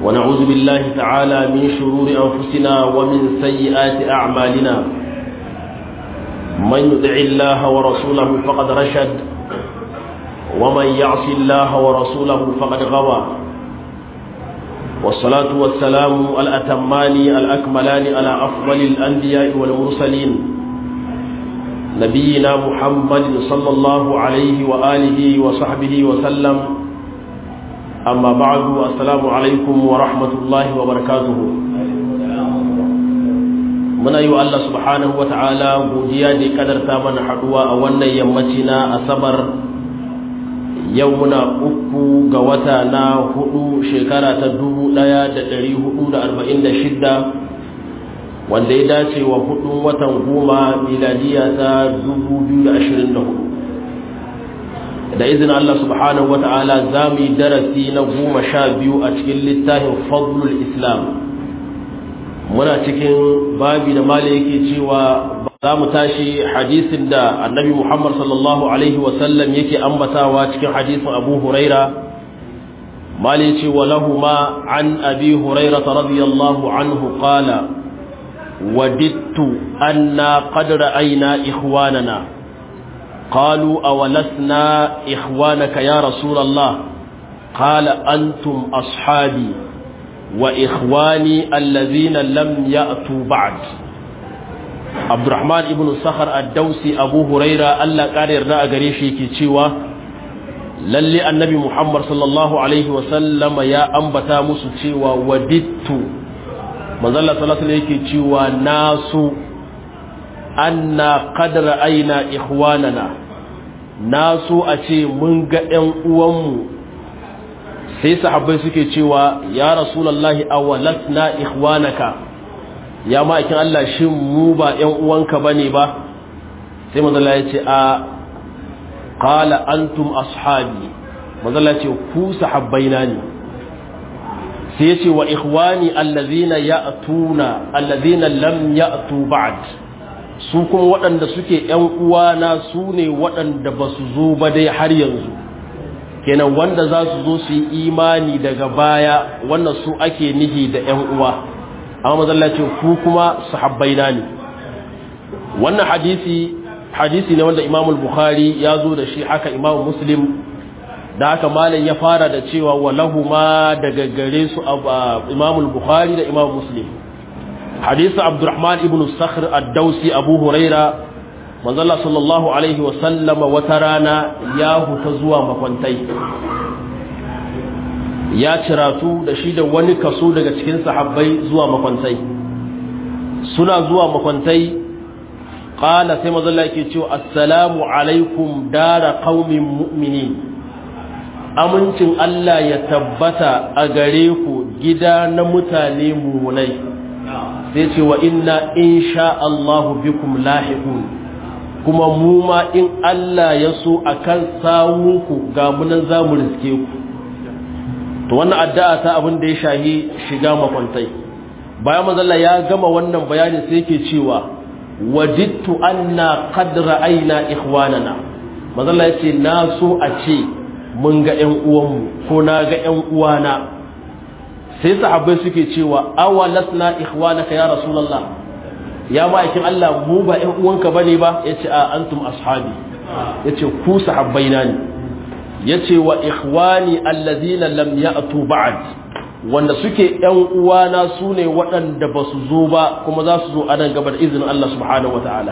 ونعوذ بالله تعالى من شرور أنفسنا ومن سيئات أعمالنا من يدع الله ورسوله فقد رشد ومن يعص الله ورسوله فقد غوى والصلاة والسلام الأتمان الأكملان على أفضل الأنبياء والمرسلين نبينا محمد صلى الله عليه وآله وصحبه وسلم أما بعد السلام عليكم ورحمة الله وبركاته muna yi wa Allah subhanahu wa ta'ala godiya da kadarta mana haduwa a wannan yammaci na asabar yau muna uku ga wata na hudu shekara ta dubu daya da dari hudu da arba'in da shidda wanda ya dace wa hudun watan goma miladiya ta dubu biyu da ashirin da hudu da izinin Allah subhanahu wa ta'ala za mu yi darasi na goma sha biyu a cikin littafin fadlul islam muna cikin babi da mali yake cewa za mu tashi hadisin da annabi muhammad sallallahu alaihi wasallam yake ambatawa cikin hadisin abu huraira mali ce wa lahuma an abi huraira radiyallahu anhu qala wadittu anna qad ra'ayna ikhwanana قالوا أولسنا إخوانك يا رسول الله قال أنتم أصحابي وإخواني الذين لم يأتوا بعد عبد الرحمن ابن الصخر الدوسي أبو هريرة ألا قال يرنا أغريشي كيشيوا للي النبي محمد صلى الله عليه وسلم يا أنبتا مسوشيوا وددت مظلة صلى الله عليه كيشيوا ناسو أنا قد رأينا إخواننا ناسو أتي منغا أن sai sahabbai suke cewa ya rasulallahi awalatna ikhwanaka ya ma'aikin Allah shin mu ba ƴan uwanka bane ba sai manzala ya ce a qala antum ashabi manzala ya ce ku sahabbaina ne sai ya ce wa ikhwani allazina ya'tuna allazina lam ya'tu ba'd su kuma waɗanda suke ƴan uwana su ne waɗanda ba su zo ba dai har yanzu kenan wanda za su zo su yi imani daga baya wannan su ake nihi da ‘yan uwa amma mazallacin ku kuma sahabbaina ne wannan hadisi hadisi ne wanda imamul bukhari ya zo da shi haka imamu muslim da haka malam ya fara da cewa walahu ma daga gare su imamul bukhari da imamu muslim hadisi abdurrahman ibn sakhr ad-dausi abu huraira manzala sallallahu alaihi wasallama wata rana ya huta zuwa makwantai ya ciratu da shi da wani kaso daga cikin sahabbai zuwa makwantai suna zuwa makwantai ƙala sai mazalla yake cewa assalamu alaikum dara qaumin mu'minin amincin Allah ya tabbata a gare ku gida na mutane mumunai sai ce wa inna insha Allahu bikum lahiqun kuma mu ma in Allah ya so a kan sawunku ga munan za mu riske ku to wannan addu'a ta abin da ya shahi shiga makwantai bayan mazalla ya gama wannan bayani sai yake cewa wajidtu anna qad ra'ayna ikhwanana mazalla yace na so a ce mun ga ƴan uwanmu ko na ga ƴan uwana sai sahabbai suke cewa awalasna ikhwanaka ya rasulullah ya ma'aikin Allah mu ba ‘yan uwanka ba ne ba ya ce a antum ashabi ya ce ku sahabbaina ne ya ce wa ikhwani allazina lam ya'tu ba'd wanda suke ‘yan uwana su ne waɗanda ba su zo ba kuma za su zo a nan gaba da izinin Allah subhanahu wa ta'ala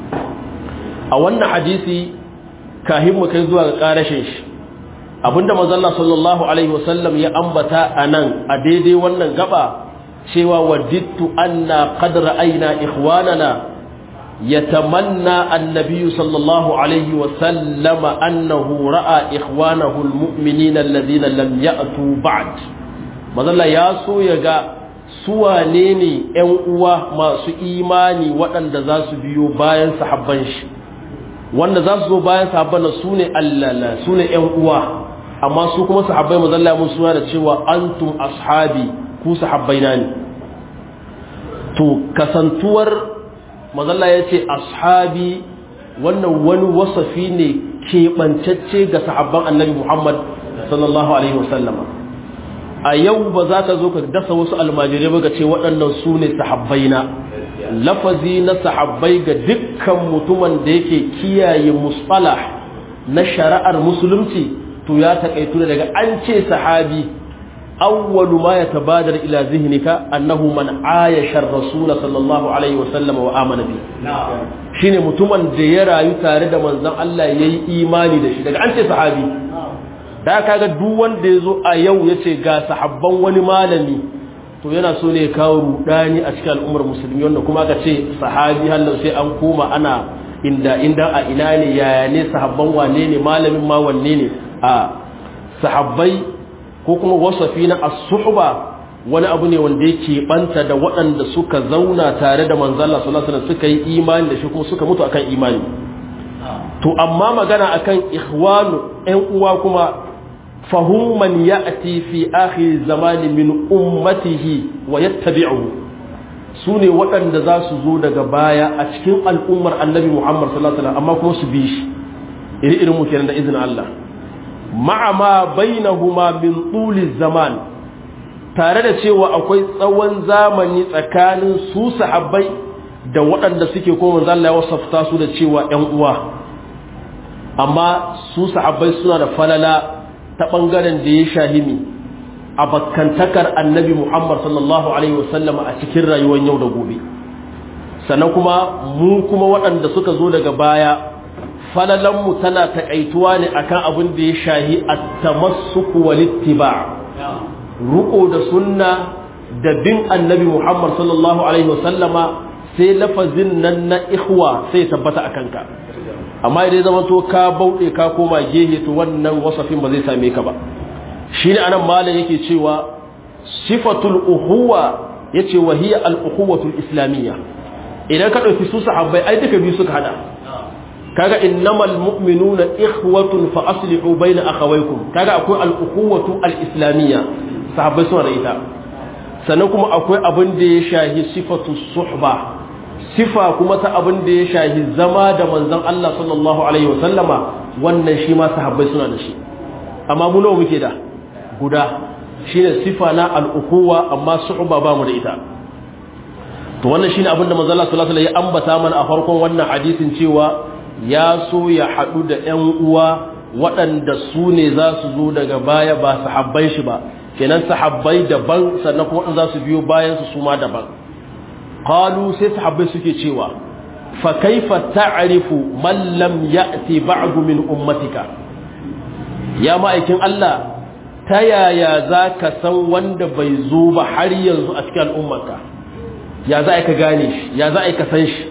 a wannan hadisi kahin mu kai zuwa ga ƙarashin shi abinda manzon sallallahu alaihi wasallam ya ambata a nan a daidai wannan gaba cewa wadittu anna qad ra'ayna ikhwanana yatamanna annabi sallallahu alaihi wa sallama annahu ra'a ikhwanahu almu'minina alladhina lam ya'tu ba'd mazalla ya so ya ga su wane ne ƴan uwa masu imani waɗanda za su biyo bayan sahabban shi wanda za su zo bayan sahabban su ne allala su ne ƴan uwa amma su kuma sahabbai mazalla mun suna da cewa antum ashabi ku sahabbaina ne to kasantuwar mazalla ya ce ashabi wannan wani wasafi ne keɓancacce ga sahabban annabi muhammad sallallahu alaihi wasallama a yau ba za ka zo ka dasa wasu almajirai ba ga ce waɗannan su ne sahabbai na lafazi na sahabbai ga dukkan mutumin da yake kiyaye musfalah na shari'ar musulunci to ya taƙaitu daga an ce sahabi awwalu ma yatabadar ila zihnika annahu man ayasha ar-rasul sallallahu alaihi wa sallam wa amana bi shine mutumin da ya rayu tare da manzon Allah yayi imani da shi daga an ce sahabi da kaga duk wanda yazo a yau yace ga sahabban wani malami to yana so ne ya kawo rudani a cikin al'ummar musulmi wanda kuma aka ce sahabi hallau sai an koma ana inda inda a ina ne yaya ne sahabban wane ne malamin ma wanne ne a sahabbai ko kuma wasafi na as-suhba wani abu ne wanda yake banta da waɗanda suka zauna tare da manzon Allah sallallahu alaihi wasallam suka yi imani da shi kuma suka mutu akan imani to amma magana akan ikhwanu ƴan uwa kuma fahum man ya'ti fi akhir zamani min ummatihi wa yattabi'uhu sune waɗanda za su zo daga baya a cikin al'ummar annabi Muhammad sallallahu alaihi wasallam amma kuma su bi shi iri irin mu kenan da izinin Allah ma'a ma bainahuma min tuli zaman tare da cewa akwai tsawon zamani tsakanin su sahabbai da waɗanda suke ko manzo Allah ya wasafta su da cewa ƴan uwa amma su sahabbai suna da falala ta bangaren da ya shahimi a bakkantakar annabi Muhammad sallallahu alaihi wasallam a cikin rayuwar yau da gobe sannan kuma mu kuma waɗanda suka zo daga baya falalanmu tana taƙaituwa ne akan abin da ya shahi a tamassuku walittiba ruko da sunna da bin annabi Muhammad sallallahu alaihi wasallama sai lafazin nan na ikhwa sai tabbata a kanka amma idan zama to ka bauɗe ka koma gehe to wannan wasafin ba zai same ka ba shi ne anan malam yake cewa sifatul uhuwa yace wa hiya al ukhuwatul islamiyya idan ka ɗauki su sahabbai ai duka biyu suka hada kaga innamal mu'minuna ikhwatun fa aslihu bayna akhawaykum kaga akwai al-ukhuwatu al-islamiyya sahabbai suna da ita sannan kuma akwai abin da ya shahi sifatu suhba sifa kuma ta abin da ya shahi zama da manzon Allah sallallahu alaihi wa sallama wannan shi ma sahabbai suna da shi amma mu nawa muke da guda shine sifa na al-ukhuwa amma suhba ba mu da ita to wannan shine abin da manzon Allah sallallahu alaihi wa sallam ya ambata mana a farkon wannan hadisin cewa ya so ya haɗu da ‘yan uwa waɗanda su ne za su zo daga baya ba sahabbai shi ba kenan sahabbai daban sannan kuma za su biyo bayan su suma daban qalu sai sahabbai suke cewa fa kaifa ta'rifu man lam ya'ti ba'du min ummatika ya ma'aikin Allah ta yaya za ka san wanda bai zo ba har yanzu a cikin al'ummarka ya za ka gane shi ya za ka san shi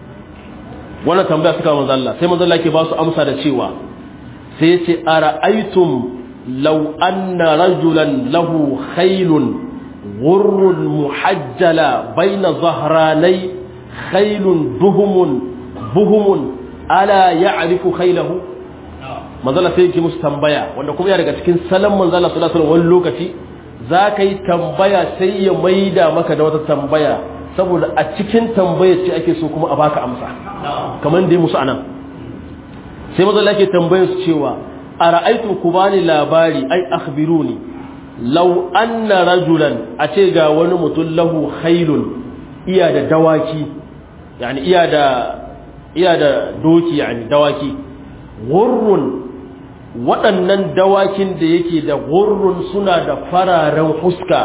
wannan tambaya suka manzo Allah sai manzo Allah ke ba su amsa da cewa sai ce ara'aytum law anna rajulan lahu khaylun ghurrun muhajjala baina zahranai khaylun duhumun buhumun ala ya'rifu khaylahu manzo Allah sai yake musu tambaya wanda kuma ya daga cikin salon manzo Allah sallallahu alaihi wasallam wani lokaci za ka yi tambaya sai ya maida maka da wata tambaya saboda a cikin tambayar ce ake so kuma a baka amsa kamar da ya musu anan sai maza lake tambayar su cewa a ra'aitu ku bani labari ai akhbiruni law anna rajulan a ce ga wani mutum lahu khailun iya da dawaki yani iya da iya da doki yani dawaki gurrun waɗannan dawakin da yake da gurrun suna da fararen huska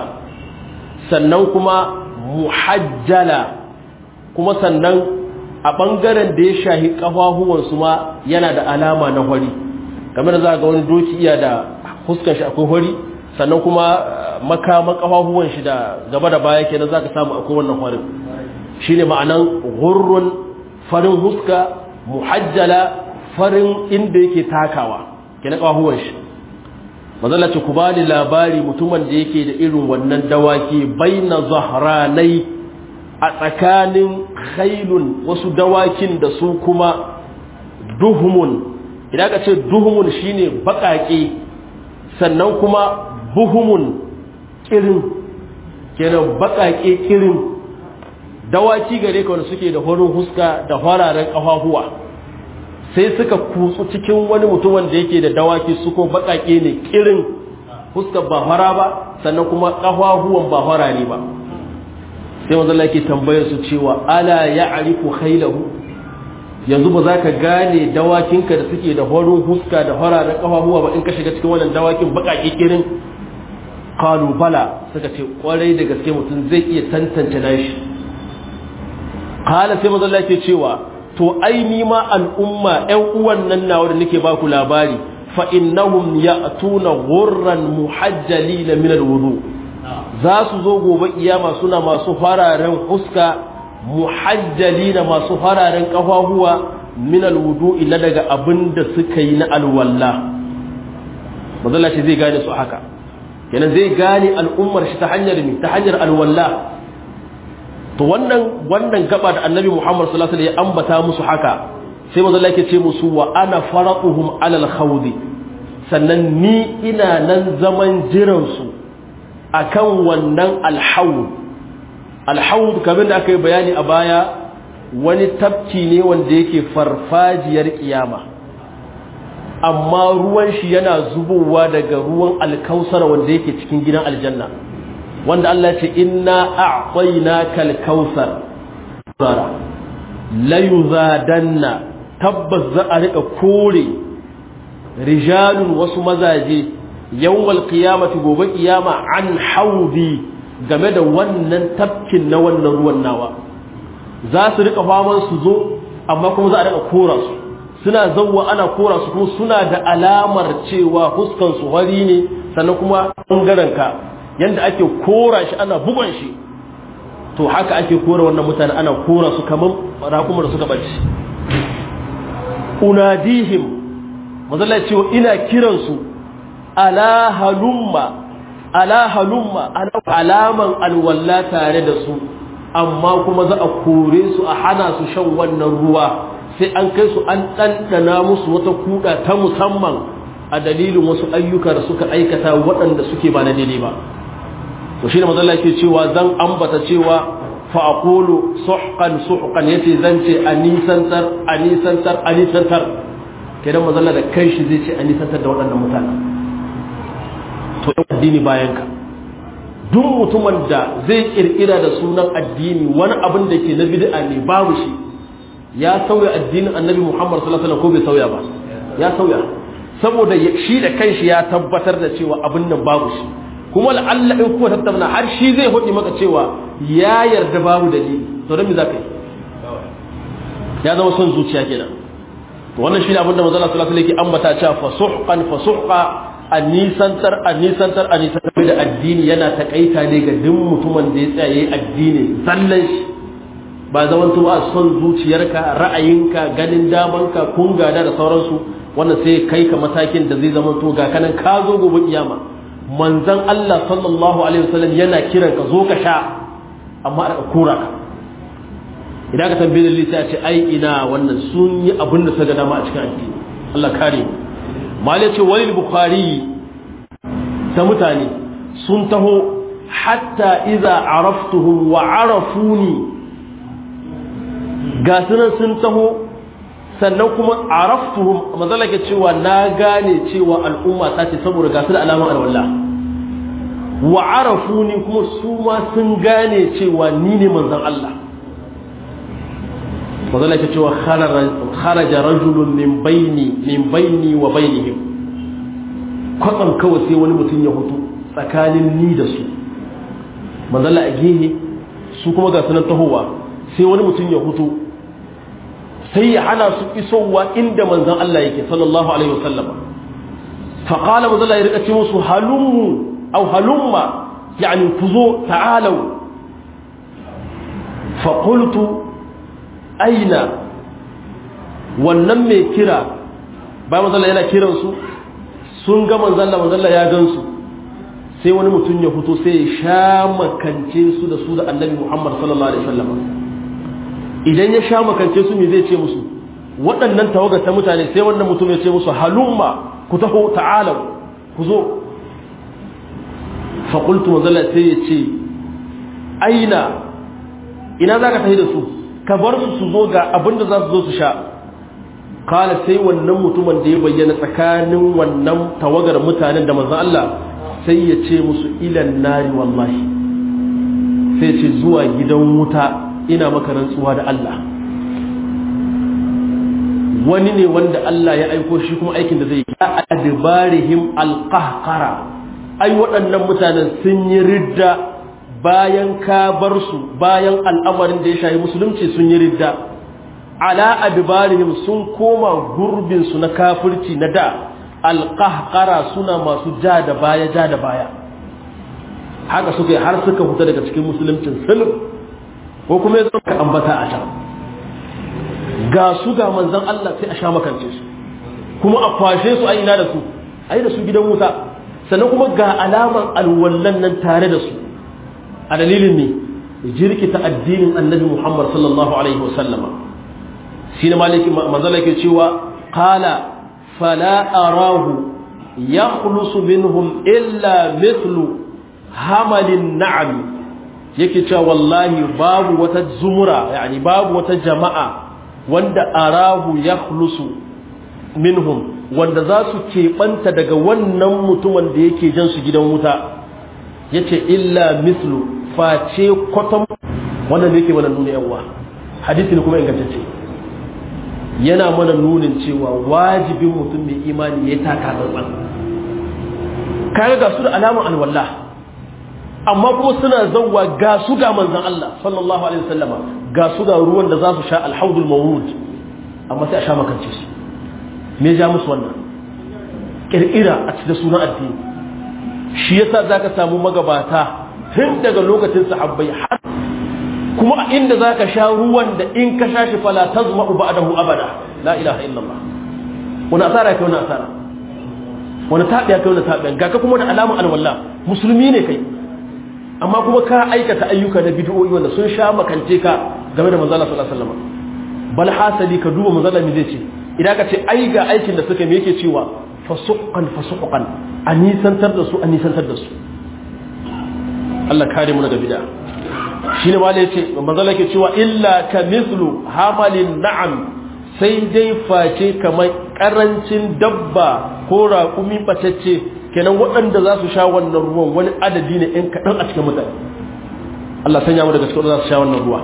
sannan kuma muhajjala kuma sannan a ɓangaren da ya shahi ƙafafuwansu ma yana da alama na hori kamar da za ga wani doki iya da huskan shi akwai hori sannan kuma makaman ƙafafuwan shi da gaba da baya kenan za ka samu akwai wannan horin shi ne ma'anan gurrun farin huska muhajjala farin inda yake takawa kenan ƙafafuwan shi mazala ce ku ba ni labari mutumin da yake da irin wannan dawaki baina zahranai a tsakanin khailun wasu dawakin da su kuma duhumun idan ka ce duhumun shine bakake sannan kuma buhumun kirin kenan bakake kirin dawaki gare ka wanda suke da horin huska da fararen kafafuwa sai suka kutsu cikin wani mutumin da yake da dawaki su ko bakake ne kirin huskar ba fara ba sannan kuma ƙafafuwan ba fara ne ba sai manzo Allah yake tambayar su cewa ala ya'rifu khaylahu yanzu ba za ka gane dawakinka da suke da horon huska da fararen ƙafafuwa ba in ka shiga cikin wannan dawakin baƙaƙe kirin qalu bala suka ce kwarai da gaske mutum zai iya tantance nashi qala sai manzo Allah yake cewa to ai ni ma al'umma ƴan uwan nan nawa da nake ba ku labari fa innahum ya'tuna ghurran muhajjalina min alwudu za su zo gobe kiyama suna masu fararen huska muhajjalina masu fararen kafahuwa min alwudu illa daga abinda suka yi na alwalla mazalla shi zai gane su haka kenan zai gane al'ummar shi ta hanyar mi ta hanyar alwalla to wannan wannan gaba da annabi Muhammad sallallahu alaihi wasallam ya ambata musu haka sai manzo Allah yake ce musu wa ana faratuhum alal khawdi sannan ni ina nan zaman jiran su akan wannan alhawd alhawd kamar da aka yi bayani a baya wani tafki ne wanda yake farfajiyar kiyama amma ruwan shi yana zubowa daga ruwan alkausar wanda yake cikin gidan aljanna wanda Allah ce inna a'tainaka al-kautsar la yuzadanna tabbas za a rika kore rijalun wasu mazaje yawmal qiyamati gobe kiyama an haudi game da wannan tafkin na wannan ruwan nawa za su rika faman su zo amma kuma za a rika kora su suna zawwa ana kora su kuma suna da alamar cewa huskan su wari ne sannan kuma bangaren ka yanda ake kora shi ana bugon shi to haka ake kora wannan mutane ana kora su kaman raƙumar da suka bace unadihim mazalla cewa ina kiransu ala halumma ala halumma alaman alwalla tare da su amma kuma za a kore su a hana su shan wannan ruwa sai an kai su an ɗanɗana musu wata kuɗa ta musamman a dalilin wasu ayyuka da suka aikata waɗanda suke ba na daidai ba to shi ne mazalla ke cewa zan ambata cewa fa'aqulu suhqan suhqan yace zan ce anisantar anisantar anisantar kenan mazalla da kai shi zai ce anisantar da waɗannan mutane to addini bayan ka duk mutumin da zai kirkira da sunan addini wani abin da ke na bid'a ne babu shi ya sauya addinin annabi Muhammad sallallahu alaihi wasallam ko bai sauya ba ya sauya saboda shi da kanshi ya tabbatar da cewa abin nan babu shi kuma la'alla in kuma tattauna har shi zai hudi maka cewa ya yarda babu dalili to dan me zaka yi ya zama son zuciya kenan to wannan shi ne abin da manzo Allah sallallahu alaihi wasallam yake ambata cewa fasuhqan fasuhqa anisantar anisantar anisantar da addini yana takaita ne ga duk mutumin da ya tsaya yayi addini zallan shi ba zaman to a son zuciyarka ra'ayinka ganin damanka kun gada da sauransu wannan sai kai ka matakin da zai zama to ga kanan ka zo gobe kiyama manzon Allah sallallahu alaihi wasallam yana kiran ka zo ka sha amma a kura ka idan ka tambaye dalili sai a ce ai ina wannan sun yi abin da suka dama a cikin addini Allah kare mu malai ce walil bukhari ta mutane sun taho hatta iza araftuhum wa arafuni ga sunan sun taho sannan kuma araftuhum mazala ke cewa na gane cewa al'umma ta ce saboda ga su da alamun alwala wa arafuni kuma su ma sun gane cewa ni ne manzon Allah mazala ke cewa kharaja rajulun min baini min baini wa bainihim kwatsam kawai sai wani mutum ya hutu tsakanin ni da su mazala a gehe su kuma ga sunan tahowa sai wani mutum ya hutu sai ya hana su isowa inda manzan Allah yake sallallahu alaihi wasallam faqala manzan Allah ya rika ce musu halummu aw halumma yani kuzo ta'alu fa qultu aina wannan mai kira ba manzan Allah yana kiran su sun ga manzan Allah manzan Allah ya gansu sai wani mutum ya fito sai ya sha makance su da su da annabi Muhammad sallallahu alaihi wasallam idan ya sha makance su me zai ce musu waɗannan tawagar ta mutane sai wannan mutum ya ce musu halumma ku taho ta'alau ku zo faƙultu mazala sai ya ce aina ina za ka tafi da su ka bar su su zo ga abinda za su zo su sha kala sai wannan mutumin da ya bayyana tsakanin wannan tawagar mutanen da manzan Allah sai ya ce musu ilan nari wallahi sai ce zuwa gidan wuta ina maka rantsuwa da Allah wani ne wanda Allah ya aiko shi kuma aikin da zai yi a adbarihim alqahqara ai waɗannan mutanen sun yi ridda bayan ka bar su bayan al'amarin da ya shahi musulunci sun yi ridda ala adbarihim sun koma gurbin su na kafirci na da alqahqara suna masu ja da baya ja da baya haka suka yi har suka fita daga cikin musuluncin sulh ko kuma ya ka ambata a can ga su ga manzon Allah sai a sha makance su kuma a kwashe su a ina da su ai da su gidan wuta sannan kuma ga alaman alwallan nan tare da su a dalilin ne jirkita addinin annabi Muhammad sallallahu alaihi wasallama shi ne maliki manzala ke cewa qala fala arahu yakhlusu minhum illa mithlu hamalin na'am yake cewa wallahi babu wata zumura yani babu wata jama'a wanda arahu yakhlusu minhum wanda za su keɓanta daga wannan mutumin da yake jan su gidan wuta yace illa mithlu face kwatam wannan da yake mana nuna yawa hadisi ne kuma ingantacce yana mana nunin cewa wajibin mutum mai imani ya taka tsantsan kaga ga su da alamun alwallah amma kuma suna zauwa ga su ga manzan Allah sallallahu alaihi wasallama ga su ga ruwan da za su sha alhaudul mawrud amma sai a sha makance su me ja musu wannan kirkira a cikin sunan addini shi yasa zaka samu magabata tun daga lokacin sahabbai har kuma a inda zaka sha ruwan da in ka sha shi fala tazma'u ba'dahu abada la ilaha illallah wani asara kai wani asara wani tabiya kai wani tabiya ga ka kuma da alamun alwala musulmi ne kai amma kuma ka aikata ayyuka na bid'o'i wanda sun sha makance ka game da manzo Allah sallallahu alaihi wasallam bal hasali ka duba manzo Allah me zai ce idan ka ce ai ga aikin da suka me yake cewa fasuqan fasuqan an nisantar da su an nisantar da su Allah kare mu daga bid'a shine ma yace manzo Allah yake cewa illa ka mithlu hamalin na'am sai dai face kamar karancin dabba ko raƙumi batacce kenan waɗanda za su sha wannan ruwan wani adadi ne in kaɗan a cikin mutane Allah sanya mu daga cikin za su sha wannan ruwa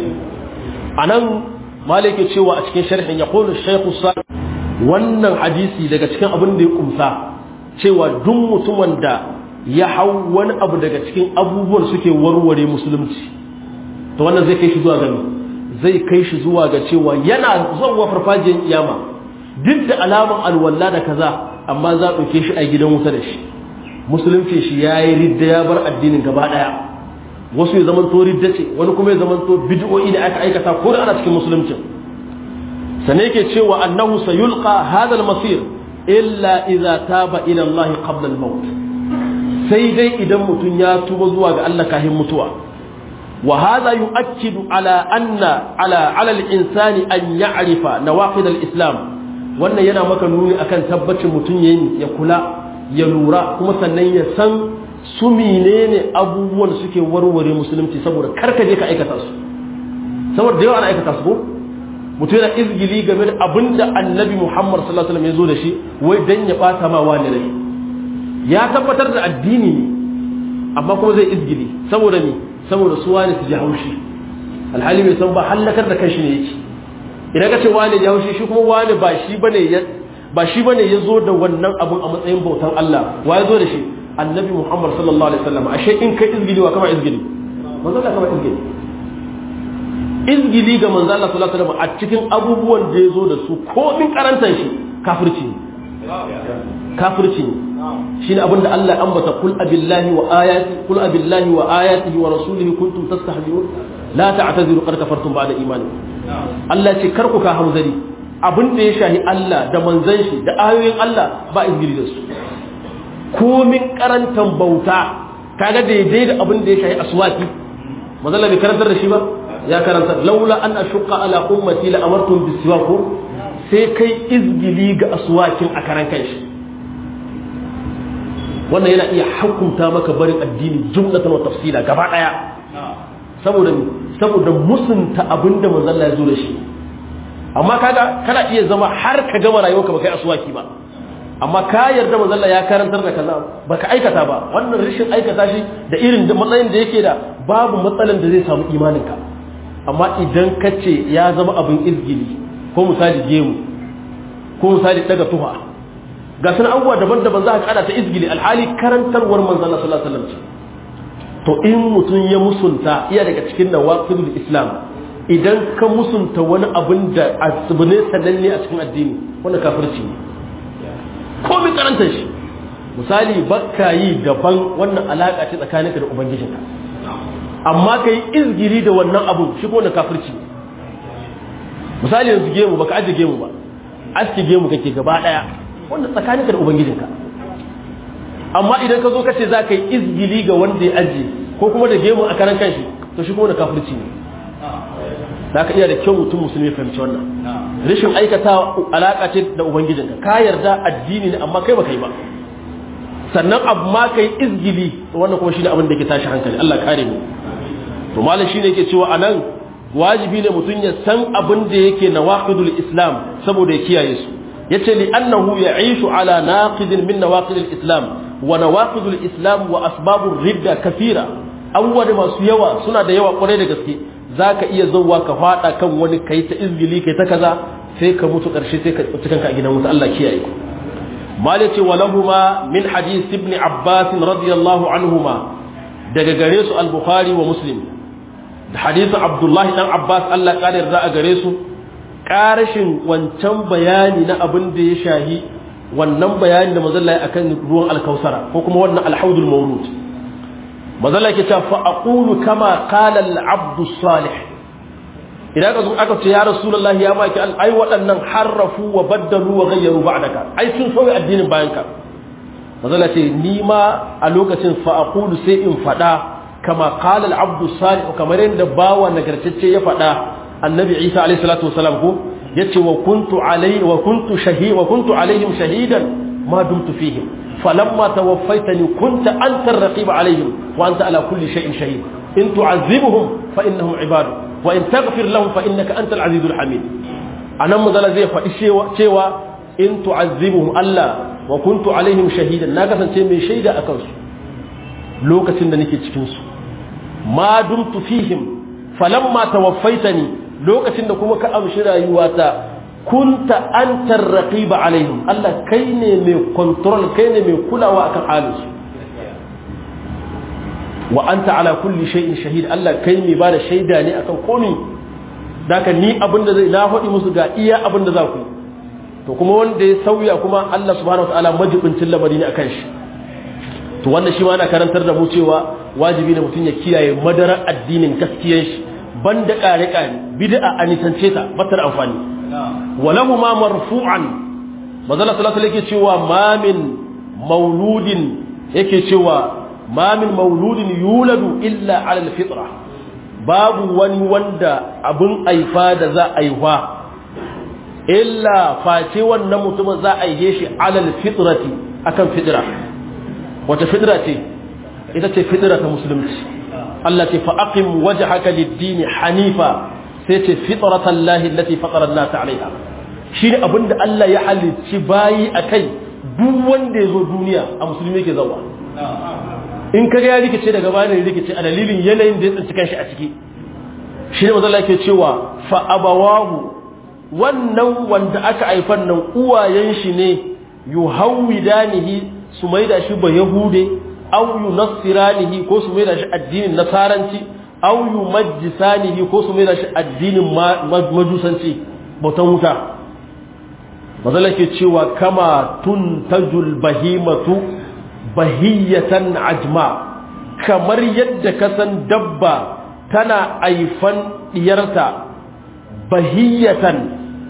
a nan malike cewa a cikin sharhin ya kone shaikhu sa wannan hadisi daga cikin abin da ya kumsa cewa duk mutumin da ya hau wani abu daga cikin abubuwan suke warware musulunci to wannan zai kai shi zuwa gani zai kai shi zuwa ga cewa yana zuwa farfajiyar kiyama duk da alaman alwala da kaza amma za a ɗauke shi a gidan wuta da shi musulunci shi ya yi ridda ya bar addinin gaba ɗaya wasu ya zaman to ridda ce wani kuma ya zaman to bid'o'i da aka aikata ko da ana cikin musuluncin sane yake cewa annahu sayulqa hadha al-masir illa idza taba ila Allah qabla al-maut sai dai idan mutum ya tuba zuwa ga Allah kafin mutuwa wa hadha yu'akkidu ala anna ala ala al-insani an ya'rifa nawaqid al-islam wannan yana maka nuni akan tabbacin mutum yayin ya kula ya lura kuma sannan ya san su menene abubuwan suke warware musulunci saboda karka je ka aikata su saboda da yawa ana aikata su ko mutum yana izgili game da abinda annabi Muhammad sallallahu alaihi wasallam ya zo da shi wai dan ya bata ma wani rai ya tabbatar da addini ne amma kuma zai izgili saboda me saboda su wani su ji haushi alhali bai san ba halakar da kanshi ne yake idan ka ce wani ya haushi shi kuma wani ba shi bane ya ba shi bane ya zo da wannan abun a matsayin bautan Allah wa ya zo da shi annabi Muhammad sallallahu alaihi wasallam ashe in kai izgili wa kama izgili manzo Allah kama izgili izgili ga manzo Allah sallallahu alaihi wasallam a cikin abubuwan da ya zo da su ko min karantar shi kafirci ne kafirci ne shine abinda Allah ya ambata kul abillahi wa ayati kul abillahi wa ayatihi wa rasulihi kuntum tastahzi'un la ta'tadiru qad kafartum ba'da imanikum Allah ce karku ka hamzari abin da ya shahi Allah da manzan shi da ayoyin Allah ba izgiri da su komin karantan bauta kaga daidai da abin da ya shahi aswaki mazalla bai karantar da shi ba ya karanta laula an ashqa ala ummati la amartum bisiwaku sai kai izgili ga aswakin a karan kanshi wannan yana iya hukunta maka barin addini jumlatan wa tafsila gaba daya saboda saboda musunta abinda manzon Allah ya zo da shi amma kaga kana iya zama har ka gama rayuwarka ba kai aswaki ba amma ka yarda manzo Allah ya karantar da kaza baka aikata ba wannan rashin aikata shi da irin da matsayin da yake da babu matsalan da zai samu imaninka amma idan ka ce ya zama abin izgili ko misali gemu ko misali daga tuha ga sun abubuwa daban-daban za ka kada ta izgili alhali karantarwar manzo Allah sallallahu alaihi wasallam to in mutum ya musunta iya daga cikin nawaqidul islam idan ka musunta wani abin da abu ne sananne a cikin addini wanda kafirci ne komai karantar shi misali bakka yi daban wannan alaka ce tsakaninka da ubangijinka amma ka yi izgiri da wannan abu shi ko na kafirci misali yanzu gemu baka aje gemu ba aski gemu kake gaba daya wannan tsakaninka da ubangijinka amma idan ka zo ka ce za ka yi izgili ga wanda ya aje ko kuma da gemu a karan kanshi to shi kuma na kafirci ne za ka iya da kyau mutum musulmi fahimci wannan rashin aikata alaƙa ce da ubangijinka ka yarda addini ne amma kai baka yi ba sannan abu ma ka yi izgili wannan kuma shi ne abin da ke tashi hankali Allah kare mu to malam shi ne yake cewa anan wajibi ne mutum ya san abin da yake na waqidul islam saboda ya kiyaye su yace li annahu ya'ishu ala naqidin min nawaqidil islam wa nawaqidul islam wa asbabur ridda kathira abubuwa da masu yawa suna da yawa kwarai da gaske za ka iya zauwa ka fada kan wani kai ta izgili kai ta kaza sai ka mutu ƙarshe sai ka tsinci kanka a gidan wuta Allah kiyaye malik ce walahuma min hadith ibn abbas radiyallahu anhuma daga gare su al-bukhari wa muslim da hadisin abdullahi dan abbas Allah ya yarda a gare su karashin wancan bayani na abin da ya shahi wannan bayani da mazalla ya akan ruwan alkausara ko kuma wannan alhaudul mawlud mazalla ke cewa fa aqulu kama qala al-abdu salih idan ka zo aka ce ya rasulullahi ya maki ai waɗannan harrafu wa baddalu wa ghayyaru ba'daka ai sun sauya addinin bayan ka mazalla ce ni ma a lokacin fa aqulu sai in fada kama qala al-abdu salih kamar yadda bawa nagartacce ya fada annabi Isa alayhi salatu wasalam ko yace wa kuntu alayhi wa kuntu shahid wa kuntu alaihim shahidan ma dumtu fihim falamma tawaffaytani kunta anta ar-raqib alaihim wa anta ala kulli shay'in shahid in tu'azzibuhum fa innahum ibadu wa in taghfir lahum fa innaka antal azizul hamid anan mazala zai faɗi cewa in tu'azzibuhum Allah wa kuntu alaihim shahidan na kasance mai shaida akan su lokacin da nake cikin su ma dumtu fihim falamma tawaffaitani lokacin da kuma ka amshi rayuwata kunta antar raqiba alaihim Allah kai ne mai control kai ne mai kulawa akan halinsu wa anta ala kulli shay'in shahid Allah kai mai bada shaida ne akan komai daka ni abinda zai na faɗi musu ga iya abinda za ku to kuma wanda ya sauya kuma Allah subhanahu wataala majibincin lamari ne akan shi to wannan shi ma ana karantar da mu cewa wajibi ne mutum ya kiyaye madarar addinin gaskiyar shi banda kare kare bid'a a nisance ta batar amfani walahu ma marfu'an manzala sallallahu alaihi yake cewa ma min mauludin yake cewa ma min mauludin yuladu illa ala alfitra babu wani wanda abin aifa da za a aiwa illa face wannan mutumin za a aihe shi ala alfitrati akan fitra wata fitra ce ita ce fitra ta musulunci Allah ce fa aqim wajhaka lid-din hanifa sai ce fitratan lahi allati fatara an-nas 'alayha shine abinda Allah ya halicci bayi akai duk wanda yazo duniya a musulmi yake zawa in kaga ya rikice daga bayan rikice a dalilin yanayin da ya tsinci kanshi a ciki shine manzo Allah yake cewa fa abawahu wannan wanda aka haifan nan uwayen shi ne yuhawidanihi su maida shi ba yahude aw yunassiranihi ko su maida shi addinin nasaranci aw yumajjisanihi ko su maida shi addinin majusanci bautan wuta mazala ke cewa kama tuntajul bahimatu bahiyatan ajma kamar yadda ka san dabba tana aifan diyarta bahiyatan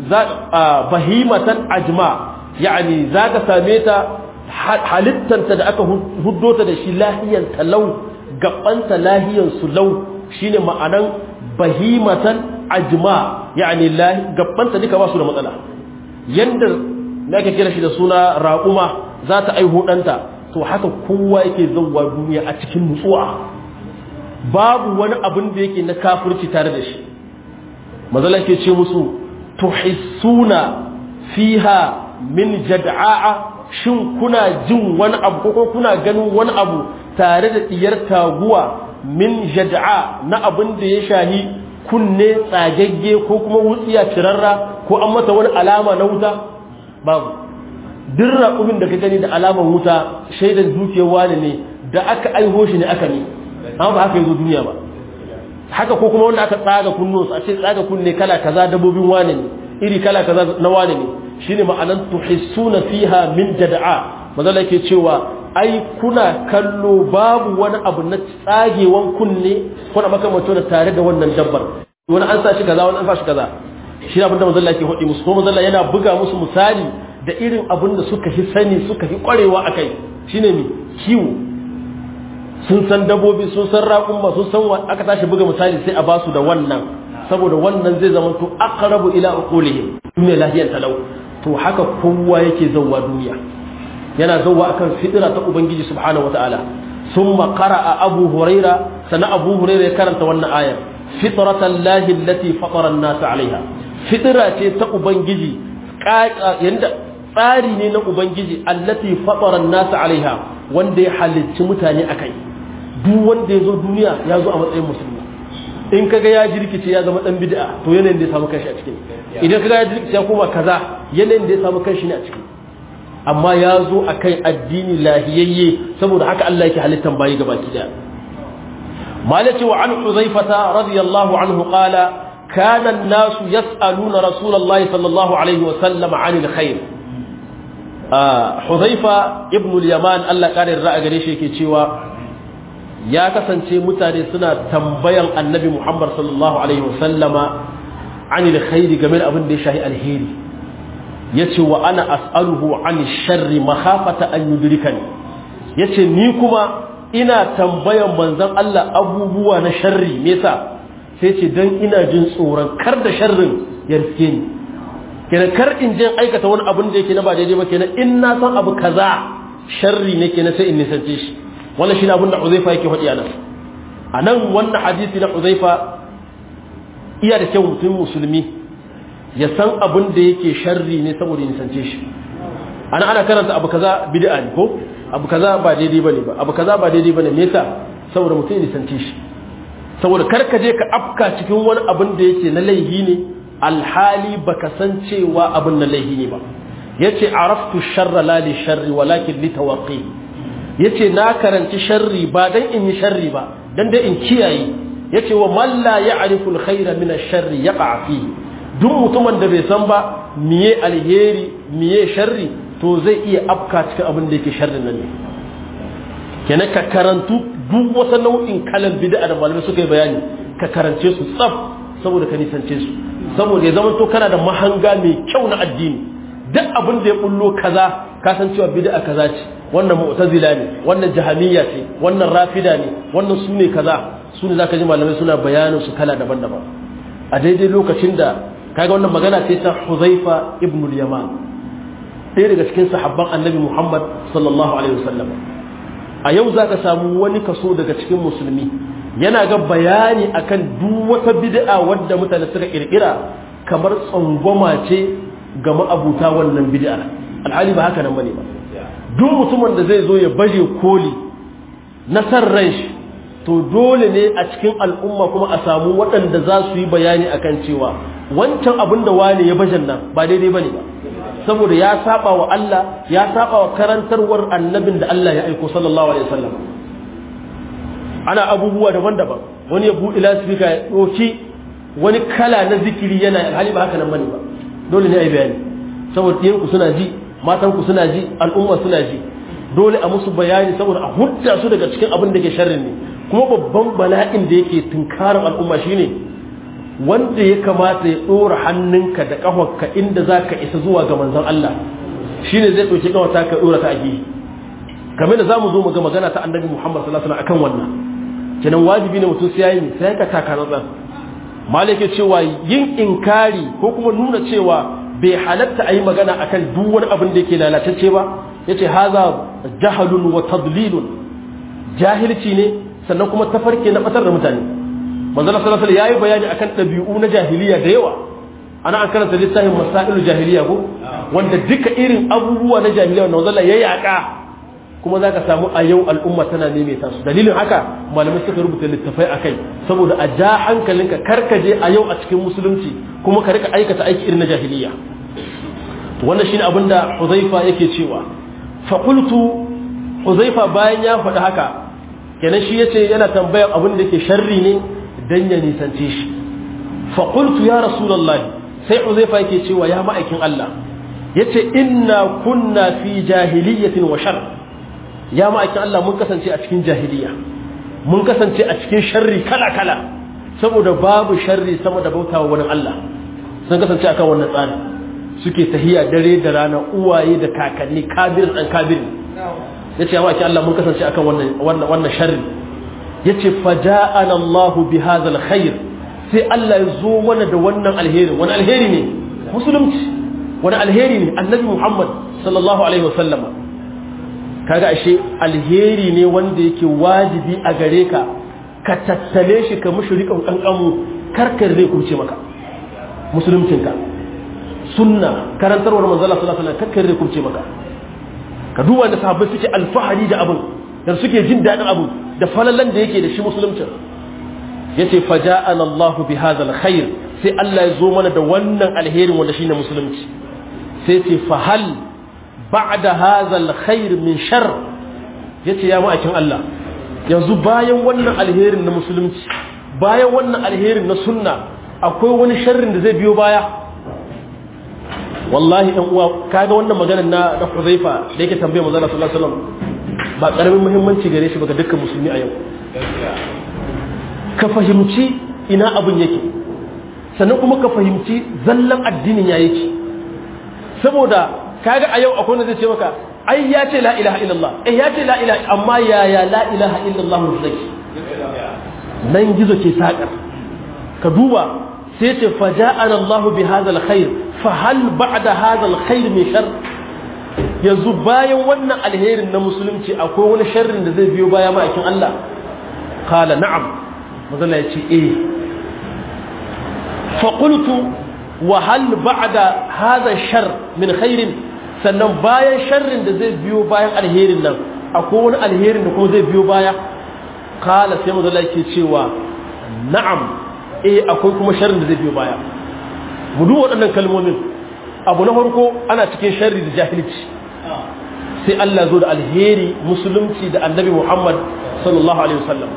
bahimatan ajma yani za ka same ta halittanta da aka huddo ta da shi lahiyan talau gabanta lahiyan su lau shine ma'anan bahimatan ajma yani gabanta duka ba su da matsala yanda da ake kira shi da suna raƙuma za ta aihu ɗanta to haka kowa yake zauwa duniya a cikin nutsuwa babu wani abin da yake na kafirci tare da shi mazala ke ce musu tuhissuna fiha min jad'a'a shin kuna jin wani abu ko kuna ganin wani abu tare da diyar taguwa min jad'a na abin da ya shahi kunne tsagagge ko kuma wutsiya cirarra ko an mata wani alama na wuta babu duk raƙumin da ka gani da alaman wuta shaidan dukiyar wani ne da aka aiho shi ne aka ne amma ba haka yazo duniya ba haka ko kuma wanda aka tsaga kunno a ce tsaga kunne kala kaza dabobin wane ne iri kala kaza na wane ne shine ma'anan tuhissuna fiha min jad'a mazala yake cewa ai kuna kallo babu wani abu na tsagewan kunne ko na makamancin da tare da wannan dabbar wani an sa shi kaza wani an sa shi kaza shi abin da mazalla yake hudi musu ko mazalla yana buga musu misali da irin abin da suka fi sani suka fi kwarewa akai shine mi kiwo sun san dabobi sun san raƙumma sun san aka tashi buga misali sai a ba su da wannan saboda wannan zai zama to aqrabu ila uqulihim mai lahiyar talau to haka kowa yake zawwa duniya yana zawwa akan fitira ta ubangiji subhanahu wataala thumma qara'a abu huraira sana abu huraira ya karanta wannan ayar fitratan lahi allati fatara an-nas alaiha fitira ce ta ubangiji yanda tsari ne na ubangiji allati fatara an-nas alaiha wanda ya halicci mutane akai duk wanda ya zo duniya ya zo a matsayin musulmi in kaga ya jirkice ya zama dan bid'a to yanayin da ya samu kanshi a cikin idan kaga ya jirkice ya koma kaza yanayin da ya samu kanshi ne a cikin amma ya zo akai addini lahiyayye saboda haka Allah yake halittan bayi gabaki daya malaki wa an huzaifata radiyallahu anhu qala kana an-nasu yas'aluna rasulullahi sallallahu alaihi wa sallam 'anil khair Huzaifa ibn al-Yaman Allah kare ra'a gare shi yake cewa ya kasance mutane suna tambayan annabi Muhammad sallallahu Alaihi wasallama anil khairi game da abin da ya shahi alheri ya ce wa ana as'aluhu an sharri mahafata an yudrika ne ya ce ni kuma ina tambayan manzan Allah abubuwa na sharri me yasa sai ce don ina jin tsoron kar da sharrin ya riske ni kenan kar in je aikata wani abin da yake na ba daidai ba kenan in na san abu kaza sharri ne kenan sai in nisance shi wannan shine abin da Uzaifa yake faɗi anan anan wannan hadisi na Uzaifa iya da kyau mutum musulmi ya san abin da yake sharri ne saboda ya nisance shi ana ana karanta abu kaza bid'a ne ko abu kaza ba daidai bane ba abu kaza ba daidai bane me yasa saboda mutum ya nisance shi saboda kar ka je ka afka cikin wani abin da yake na laihi ne alhali baka san cewa abin na laihi ne ba yace araftu sharra la li sharri walakin li tawaqi yace na karanci sharri ba dan in yi sharri ba dan dai in kiyaye yace wa man la ya'rifu alkhayra min ash-sharri yaqa fihi duk mutumin da bai san ba miye alheri miye sharri to zai iya afka cikin abin da yake sharrin nan ne kenan ka karantu duk wata nau'in kalan bid'a da malamai suka yi bayani ka karance su tsaf saboda ka nisance su saboda ya zama to kana da mahanga mai kyau na addini duk abin da ya bullo kaza ka san cewa bid'a kaza ce wannan mu'tazila ne wannan jahamiyya ce wannan rafida ne wannan sune kaza sune zaka ji malamai suna bayanin su kala daban-daban a daidai lokacin da kaga wannan magana ce ta Huzaifa ibn al-Yaman ɗaya daga cikin sahabban Annabi Muhammad sallallahu alaihi wasallam a yau zaka samu wani kaso daga cikin musulmi yana ga bayani akan duk wata bid'a wadda mutane suka kirkira kamar tsangwama ce ga ma'abuta wannan bid'a alhali ba haka nan bane ba duk mutumin da zai zo ya baje koli na san ran shi to dole ne a cikin al'umma kuma a samu waɗanda za su yi bayani akan cewa wancan abin da wani ya bajan nan ba daidai bane ba saboda ya saba wa Allah ya saba wa karantarwar annabin da Allah ya aiko sallallahu alaihi wasallam ana abubuwa daban-daban wani ya buɗe lasifika ya ɗauki wani kala na zikiri yana hali ba haka nan bane ba dole ne a yi bayani saboda ɗiyanku suna ji matanku suna ji al'umma suna ji dole a musu bayani saboda a hudda su daga cikin abin da ke sharrin ne kuma babban bala'in da yake tunkarin al'umma shine wanda ya kamata ya ɗora hannunka da ƙafarka inda za ka isa zuwa ga manzon Allah shine zai ɗauki ƙafarta ka ɗora ta a gehe game da za mu zo mu ga magana ta annabi Muhammad sallallahu alaihi wasallam akan wannan kenan wajibi ne mutum sai yayi sai ka taka nan malike cewa yin inkari ko kuma nuna cewa bai halatta a yi magana akan duk wani abin da yake lalatacce ba yace haza jahalun wa tadlilun jahilci ne sannan kuma tafarki na batar da mutane manzo Allah sallallahu alaihi yayi bayani akan dabi'u na jahiliya da yawa ana an karanta littafin masailu jahiliya ko wanda duka irin abubuwa na jahiliya wanda manzo Allah ya yaka kuma zaka samu a yau al'umma tana maimaita su dalilin haka malamai suka rubuta littafai akai saboda a ja hankalinka karkaje a yau a cikin musulunci kuma ka rika aikata aiki irin na jahiliya wannan shine abin da Huzaifa yake cewa fa qultu Huzaifa bayan ya faɗi haka kenan shi yace yana tambayar abin da yake sharri ne dan ya nisance shi fa qultu ya rasulullahi sai Huzaifa yake cewa ya ma'aikin Allah yace inna kunna fi jahiliyatin wa shar ya ma'aikin Allah mun kasance a cikin jahiliya mun kasance a cikin sharri kala kala saboda babu sharri sama da bautawa wani Allah sun kasance akan wannan tsari suke tahiya dare da rana uwaye da kakanni kabir dan kabir yace ya ma'aikin Allah mun kasance akan wannan wannan wannan sharri yace faja'ana Allah bi hadha alkhair sai Allah ya zo mana da wannan alheri wani alheri ne musulunci wani alheri ne annabi Muhammad sallallahu alaihi wasallam kaga ashe alheri ne wanda yake wajibi a gare ka ka tattale shi ka mushi riƙon kankamu karkar zai kuce maka musuluncinka sunna karantarwar manzala sallallahu alaihi wasallam karkar zai kuce maka ka duba da sahabbai suke alfahari da abun da suke jin daɗin abu da falalan da yake da shi musuluncin yace faja'ana Allahu bi hadha alkhair sai Allah ya zo mana da wannan alherin wanda shine musulunci sai ce fa hal ba'da hadha alkhair min shar yace ya ma'akin Allah yanzu bayan wannan alherin na musulunci bayan wannan alherin na sunna akwai wani sharrin da zai biyo baya wallahi ɗan uwa kaga wannan maganar na na Huzaifa da yake tambaye manzo Allah sallallahu alaihi wasallam ba karamin muhimmanci gare shi ba ga dukkan musulmi a yau ka fahimci ina abin yake sannan kuma ka fahimci zallan addinin ya yake saboda kaga a yau akwai wanda zai ce maka ai ya ce la ilaha illallah eh ya ce la ilaha amma ya ya la ilaha illallah zai nan gizo ke sakar ka duba sai ce faja'ana Allah bi hadha alkhair fa hal ba'da hadha alkhair min shar yanzu bayan wannan alherin na musulunci akwai wani sharrin da zai biyo baya ma'aikin Allah qala na'am mazala ya ce eh faƙultu wa hal ba'da hadha shar min khairin sannan bayan sharrin da zai biyo bayan alherin nan akwai wani alherin da kuma zai biyo baya kala sai mazala ke cewa na'am eh akwai kuma sharrin da zai biyo baya mu duk waɗannan kalmomin abu na farko ana cikin sharri da jahilci sai Allah zo da alheri musulunci da annabi Muhammad sallallahu alaihi wasallam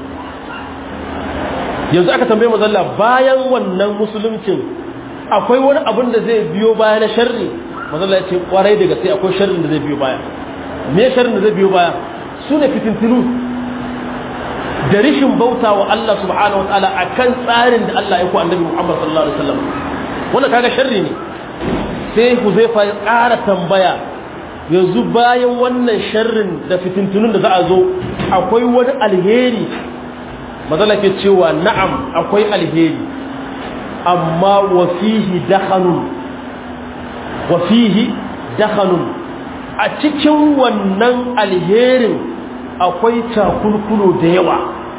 yanzu aka tambaye mazalla bayan wannan musuluncin akwai wani abin da zai biyo baya na sharri mazalla ya ce kwarai daga sai akwai sharrin da zai biyo baya me sharrin da zai biyo baya su ne fitintinu da rishin bauta wa Allah subhanahu wa ta'ala akan tsarin da Allah ya ku annabi Muhammad sallallahu alaihi wasallam wannan kaga sharri ne sai Huzaifa ya ƙara tambaya yanzu bayan wannan sharrin da fitintunun da za a zo akwai wani alheri mazala ke cewa na'am akwai alheri amma wafihi dakhanun wafihi dakhanun a cikin wannan alherin akwai takulkulo da yawa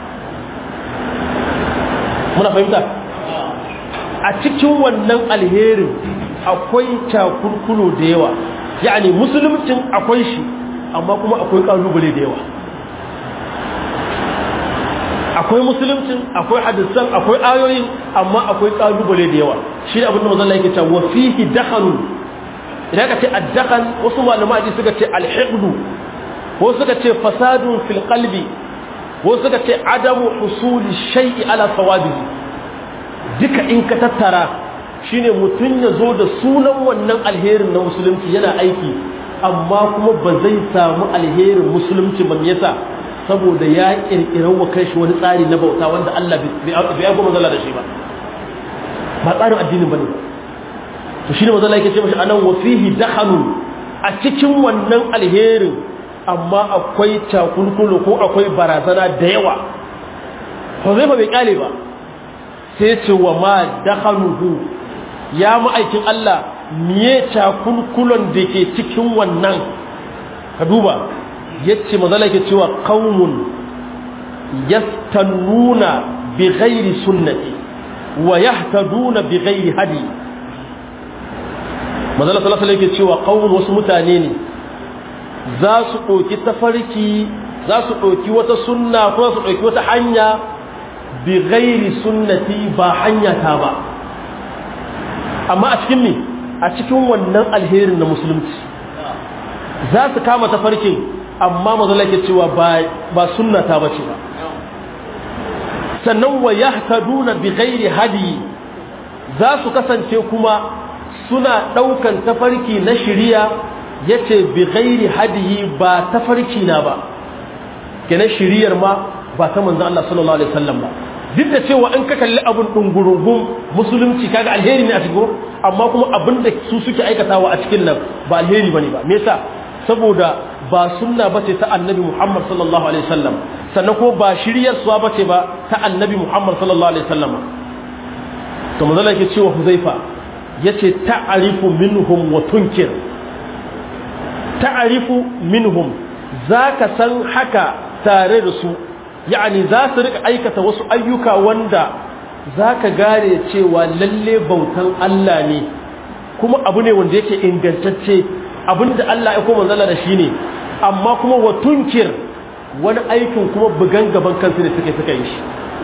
muna fahimta a cikin wannan alherin akwai takulkulo da yawa yani musulmcin akwai shi amma kuma akwai kalubale da yawa akwai musulmcin akwai hadisan akwai ayoyin amma akwai kalubale da yawa shi ne abinda mazalla yake cewa wa fihi dakhalun idan ka ce addakhan wasu malama ji suka ce alhiqdu wasu suka ce fasadun fil qalbi wasu suka ce adamu husuli shay'i ala sawabihi duka in ka tattara shine mutun ya zo da sunan wannan alherin na musulunci yana aiki amma kuma ba zai samu alherin musulunci ba yasa saboda ya kirkirar wa kai shi wani tsari na bauta wanda Allah bai aiko mazala da shi ba ba tsarin addinin bane to shine mazala yake ce mashi anan wa fihi dakhanu a cikin wannan alherin amma akwai takulkulu ko akwai barazana da yawa ko zai ba bai kyale ba sai ce wa ma dakhanuhu ya ma'aikin Allah miye takulkulon da ke cikin wannan ka duba yace mazala ke cewa qaumun yastannuna bi ghairi sunnati wa yahtaduna bi ghairi hadi manzala sallallahu alaihi yake cewa qaumun wasu mutane ne za su ɗauki tafarki za su ɗauki wata sunna ko su ɗauki wata hanya bi ghairi sunnati ba hanya ta ba amma a cikin me a cikin wannan alherin na musulunci za su kama tafarkin amma mazala ke cewa ba sunnata ba ce ba sannan wa yahtaduna bi ghairi hadi za su kasance kuma suna daukan tafarki na shiriya yace bi ghairi hadiyi ba tafarki na ba kenan shiriyar ma ba ta manzon Allah sallallahu alaihi wasallam ba duk da cewa in ka kalli abun dungurungun musulunci kaga alheri ne a cikin amma kuma abin da su suke aikatawa a cikin nan ba alheri bane ba me yasa saboda ba sunna bace ta annabi Muhammad sallallahu alaihi wasallam sannan ko ba shiryar suwa bace ba ta annabi Muhammad sallallahu alaihi wasallam to manzo yake cewa Huzaifa yace ta'arifu minhum wa tunkir ta'arifu minhum zaka san haka tare da su yani za su rika aikata wasu ayyuka wanda zaka gane cewa lalle bautan Allah ne kuma abu ne wanda yake ingantacce abinda Allah ya koma zalla da shi ne amma kuma wa tunkir wani aikin kuma bugan gaban kansu ne suke suka yi shi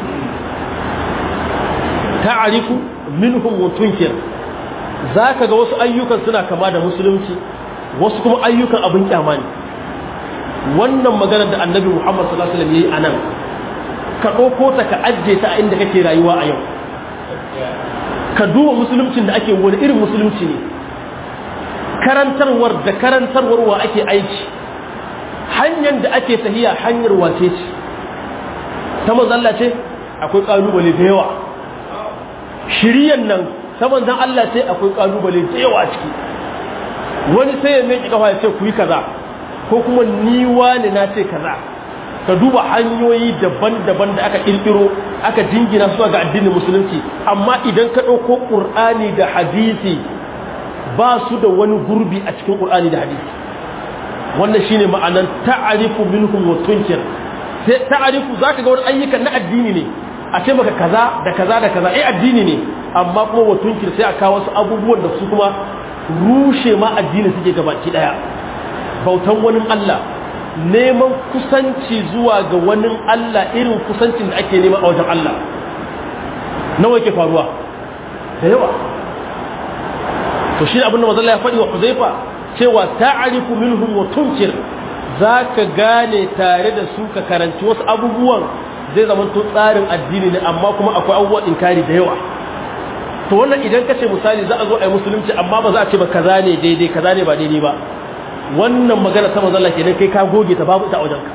ta'arifu minhum wa tunkir zaka ga wasu ayyukan suna kama da musulunci wasu kuma ayyukan abin kyama ne wannan magana da annabi Muhammad sallallahu alaihi wasallam yayi anan ka dauko ta ka ajje ta a inda kake rayuwa a yau ka duba musuluncin da ake wani irin musulunci ne karantarwar da karantarwar wa ake aiki hanyar da ake tahiya hanyar wace ce ta manzalla ce akwai kalubale da yawa shiriyan nan ta manzan Allah ce akwai kalubale da yawa ciki wani sai ya mai kafa ya ce ku yi kaza ko kuma ni wani na ce kaza ka duba hanyoyi daban-daban da aka kirkiro aka jingina su ga addinin musulunci amma idan ka ɗauko ƙur'ani da hadisi ba su da wani gurbi a cikin ƙur'ani da hadisi wannan shine ma'anan ta'arifu minhum wa tunkir sai ta'arifu zaka ga wani ayyukan na addini ne a ce maka kaza da kaza da kaza eh addini ne amma kuma wa tunkir sai a kawo wasu abubuwan da su kuma rushe ma addini suke gabaki daya bautan wani Allah neman kusanci zuwa ga wani Allah irin kusancin da ake nema a wajen Allah nawa yake faruwa da yawa to shi abin da mazalla ya faɗi wa Huzaifa cewa ta'arifu minhum wa tunkir zaka gane tare da su ka karanci wasu abubuwan zai zama to tsarin addini ne amma kuma akwai abubuwan inkari da yawa to wannan idan kace misali za a zo a yi musulunci amma ba za a ce ba kaza ne daidai kaza ne ba daidai ba wannan magana ta manzon Allah kenan kai ka goge ta babu ta wajenka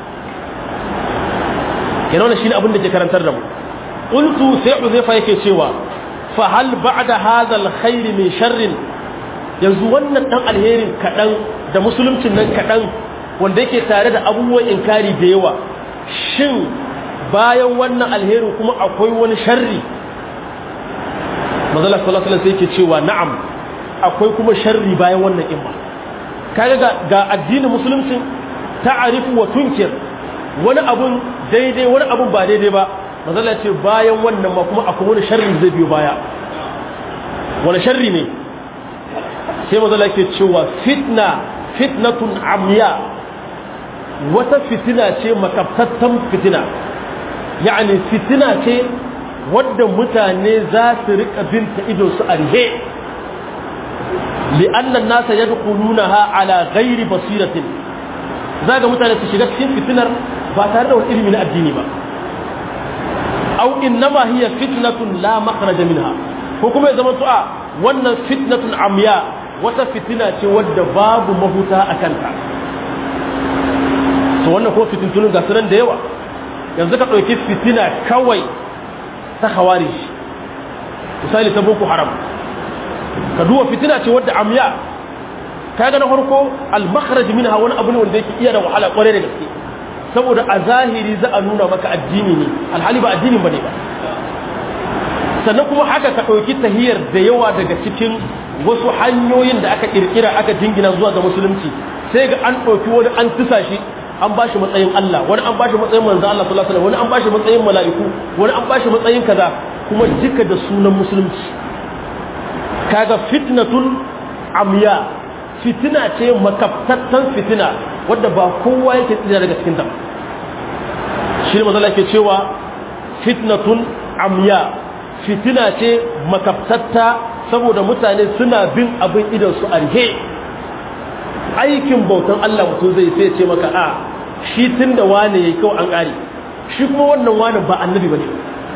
kenan wannan shine abin da ke karantar da mu qultu sai Uzaifa yake cewa fa hal ba'da hadha alkhair min sharrin yanzu wannan dan alherin kadan da musuluncin nan kadan wanda yake tare da abubuwan inkari da yawa shin bayan wannan alherin kuma akwai wani sharri manzon Allah sallallahu alaihi wasallam yake cewa na'am akwai kuma sharri bayan wannan imma kaga ga addinin musulunci ta'arifu wa tunkir wani abun daidai wani abun ba daidai ba manzala ce bayan wannan ma kuma akwai wani sharri zai biyo baya wani sharri ne sai manzala ke cewa fitna fitnatun amya wata fitina ce makaftattan fitina yani fitina ce wadda mutane za su rika binta idon su arhe li'annan nasa yadkhulunaha ala ghairi basiratin zaga mutane su shiga cikin fitinar ba tare da wani ilimi na addini ba aw innama hiya fitnatun la makhraja minha ko kuma ya zama to a wannan fitnatun amya wata fitina ce wadda babu mahuta a kanta to wannan ko fitintunin ga sunan da yawa yanzu ka ɗauki fitina kawai ta khawarij misali ta boko haram ka duba fitina ce wadda amya kaga na farko al-makhraj minha wani abu ne wanda yake iya da wahala kware da gaske saboda a zahiri za a nuna maka addini ne alhali ba addinin bane ba sannan kuma haka ka dauki tahiyar da yawa daga cikin wasu hanyoyin da aka kirkira aka jingina zuwa ga musulunci sai ga an dauki wani an tusa shi an bashi matsayin Allah wani an bashi matsayin manzo Allah sallallahu alaihi wasallam wani an bashi matsayin mala'iku wani an bashi matsayin kaza kuma duka da sunan musulunci kaga fitnatun amya fitina ce makaftattan fitina wadda ba kowa yake tsira daga cikin ta shi ne mazala ke cewa fitnatun amya fitina ce makaftatta saboda mutane suna bin abin idan su arhe aikin bautan Allah mutum zai sai ce maka a shi tun da wane ya kawai an ƙari shi kuma wannan wane ba annabi ba ne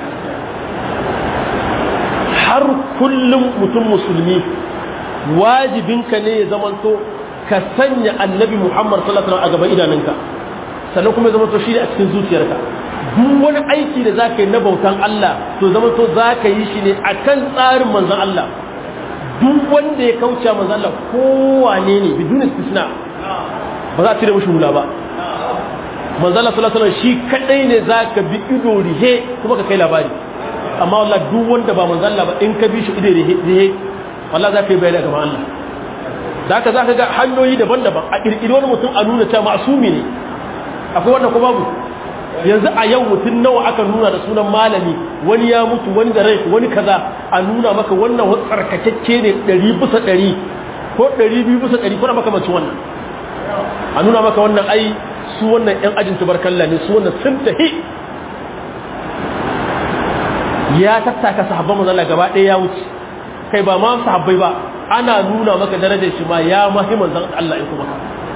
har kullum mutum musulmi wajibinka ne ya zamanto ka sanya annabi muhammad sallallahu alaihi a gaban idanunka sannan kuma ya zamanto shi ne a cikin zuciyarka duk wani aiki da za ka yi na bautan Allah to zamanto za ka yi shi ne a kan tsarin manzan Allah duk wanda ya kauce manzan Allah kowane ne bidun istisna ba za a cire mashi hula ba manzan Allah sallallahu alaihi shi kadai ne za ka bi ido rihe kuma ka kai labari amma wallah duk wanda ba manzan Allah ba in ka bi shi ido rihe wallah za ka yi bayani gaban Allah da haka za ka ga hanyoyi daban-daban a ƙirƙiri wani mutum a nuna cewa masumi ne akwai wanda ko babu yanzu a yau mutum nawa aka nuna da sunan malami wani ya mutu wani da rai wani kaza a nuna maka wannan wasu tsarkakakke ne ɗari bisa ɗari ko ɗari biyu bisa ɗari kuna makamacin wannan a nuna maka wannan ai su wannan ‘yan ajin tubarkalla ne su wannan sun tahi ya tattaka sahabban mazala gaba ɗaya ya wuce kai ba ma sahabbai ba ana nuna maka darajar shi ma ya mahimman zan Allah ya kuma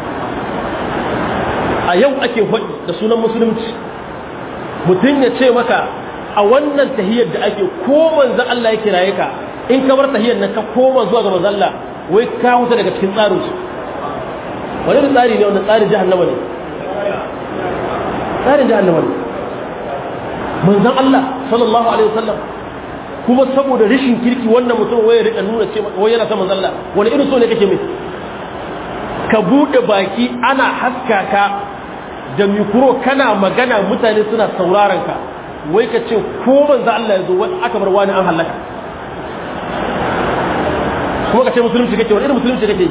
a yau ake faɗi da sunan musulunci mutum ya ce maka a wannan tahiyar da ake ko manzan Allah ya kiraye ka in ka bar tahiyar nan ka koma zuwa ga manzan Allah wai ka huta daga cikin tsarin su wani da tsari ne wannan tsarin jahannama ne tsarin jahannama ne manzan Allah sallallahu alaihi wasallam kuma saboda rashin kirki wannan mutum wai rika nuna ce wai yana son manzan Allah wani irin so ne kake mai ka bude baki ana haska ka da mikro kana magana mutane suna sauraron ka wai ka ce ko manzo Allah ya zo wani aka bar wani an halaka kuma ka ce musulunci kake wani irin musulunci kake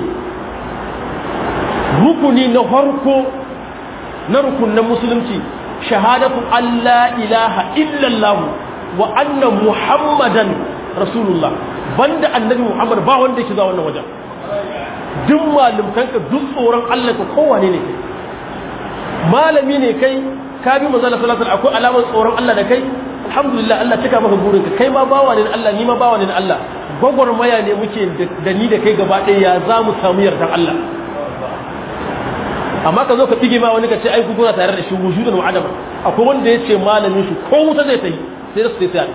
rukuni na farko na rukunin musulunci shahadatu Allah ilaha illallah wa anna muhammadan rasulullah banda annabi muhammad ba wanda yake zuwa wannan wajen duk malumtanka duk tsoron Allah ka kowane ne kai malami ne kai ka bi manzo Allah sallallahu alaihi akwai alamar tsoron Allah da kai alhamdulillah Allah cika maka burinka kai ma bawa ne Allah ni ma bawa ne Allah gwagwarmaya ne muke da ni da kai gaba ɗaya ya za mu samu yardan Allah amma ka zo ka dige ma wani ka ce ai ku kuna tare da shi wujudan wa adama akwai wanda ya ce malamin shi ko wuta zai tayi sai su sai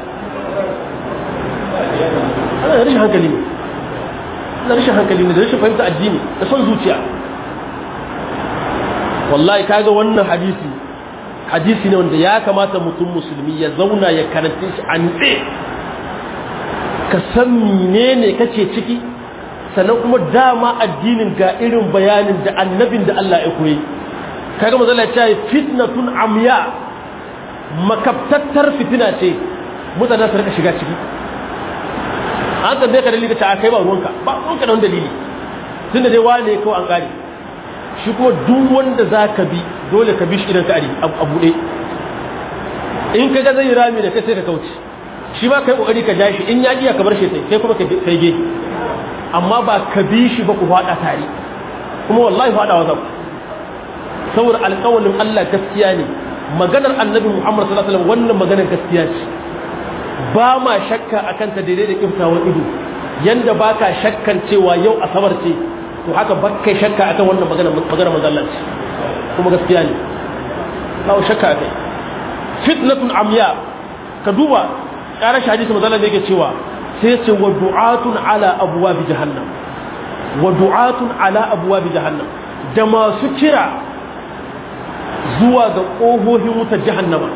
ana da rashin hankali ne ana rashin hankali ne da rashin fahimta addini da son zuciya wallahi kaga wannan hadisi hadisi ne wanda ya kamata mutum musulmi ya zauna ya karanta shi an tse ka san menene kake ciki sannan kuma dama addinin ga irin bayanin da annabin da Allah ya koyi kaga mazala ya ce fitnatun amya makabtattar fitina ce mutane su rika shiga ciki an tambaye ka dalili ka ce a kai ba ruwanka ba ruwanka da wani dalili tunda dai wane kawai an gane shi kuma duk wanda za ka bi dole ka bi shi idan ka ari a buɗe in ka ga zai rami da kai sai ka kauce shi ba kai kokari ka ja shi in ya iya ka bar shi sai kai kuma kai ge amma ba ka bi shi ba ku faɗa tare kuma wallahi faɗa wa zaku saboda alƙawalin Allah gaskiya ne maganar annabi Muhammad sallallahu alaihi wasallam wannan maganar gaskiya ce ba ma shakka akan ta daidai da kiftawan ido yanda baka shakkan cewa yau asabar ce to haka bakkai shakka akan wannan magana magana mazallanci kuma gaskiya ne bawo shakka akai fitnatun amya ka duba ƙarar shi hadisi mazallan yake cewa sai ce wa du'atun ala abwabi jahannam wa du'atun ala abwabi jahannam da masu kira zuwa ga ƙofofin wutar jahannama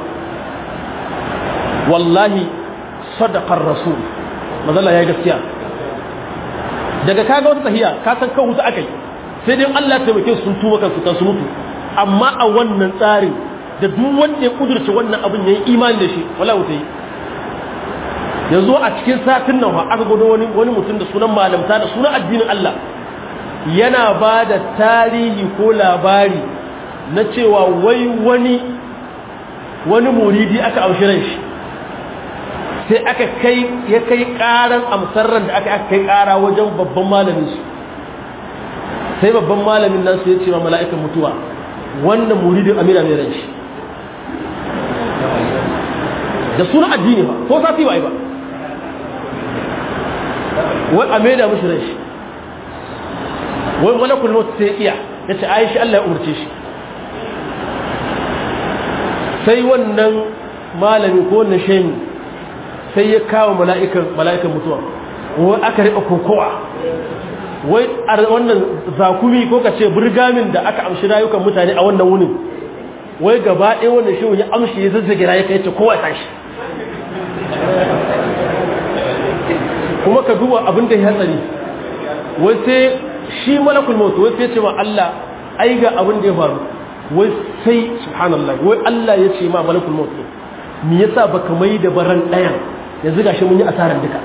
wallahi sadaqar rasul mazalla ya gaskiya daga kaga wata tahiya ka san kan wuta akai sai dai Allah ya taimake su sun tuba kansu kan su mutu amma a wannan tsarin da duk wanda ya kudurce wannan abin yayi imani da shi wala wuta yi yanzu a cikin satin nan aka gudu wani wani mutum da sunan malamta da sunan addinin Allah yana ba da tarihi ko labari na cewa wai wani wani muridi aka amshi ran shi sai aka kai ya kai karan amsarran da aka aka kai kara wajen babban malamin su sai babban malamin nan su ya ce ma mala'ikan mutuwa wannan muridin amina mai ranci da suna addini ba ko sati ba yi ba wai a maida mashi ranci wai malakul maut sai iya ya ce aishi Allah ya umarce shi sai wannan malami ko wannan shehu sai ya kawo mala'ikan mutuwa wai aka riƙa kokowa wai wannan zakumi ko ka ce burgamin da aka amshi rayukan mutane a wannan wunin wai gaba ɗaya wannan shehu ya amshi ya zazzage rayuka ya ce kowa ya tashi kuma ka duba abin da ya hatsari wai sai shi malakul mautu wai sai ce ma Allah ai ga abin da ya faru wai sai subhanallah wai Allah ya ce ma malakul mautu me yasa baka mai da baran ɗayan yanzu gashi mun yi asaran duka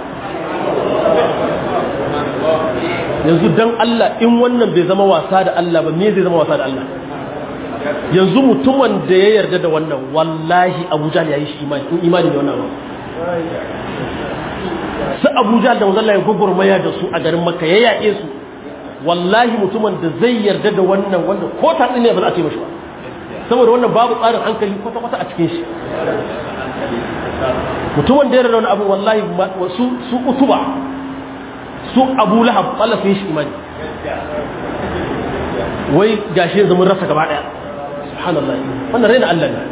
yanzu dan Allah in wannan bai zama wasa da Allah ba me zai zama wasa da Allah yanzu mutumin da ya yarda da wannan wallahi Abuja ya yi shi imani in imani da wannan ba su Abuja da wanzan ya gwagwarmaya da su a garin Makka ya yaƙe su wallahi mutumin da zai yarda da wannan wanda ko ta ne ba za a ce mashi ba saboda wannan babu tsarin hankali kwata-kwata a cikin shi mutumin da ya yarda da wani abu wallahi su su utuba su abu lahab Allah sun yi shi imani wai gashi yanzu mun rasa gaba daya subhanallah wannan raina Allah ne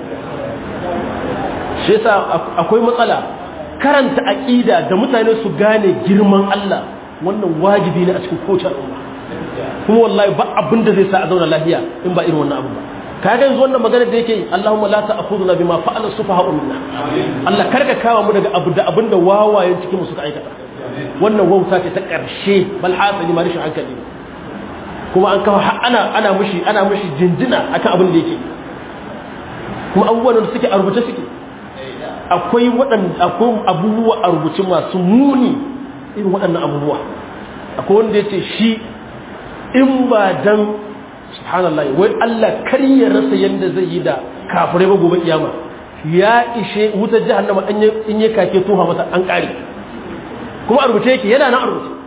shi yasa akwai matsala karanta aqida da mutane su gane girman Allah wannan wajibi ne a cikin kowace al'umma kuma wallahi ba abin da zai sa a zauna lafiya in ba irin wannan abu ba kaga yanzu wannan magana da yake Allahumma la ta'khudhna bima fa'ala sufaha'u minna Allah karka kawo mu daga abu da abin da wawayen cikin mu suka aikata wannan wauta ce ta ƙarshe bal hasali ma rashin hankali kuma an kawo ana ana mushi ana mushi jinjina akan abin da yake kuma abubuwan da suke a rubuce suke akwai waɗanda akwai abubuwa a rubuce masu muni irin waɗannan abubuwa akwai wanda yace shi in ba dan subhanallah wai Allah kar ya rasa yanda zai yi da kafirai ba gobe kiyama ya ishe wutar jahannama in ya kake tuha masa an kare kuma a rubuce yake yana nan a rubuce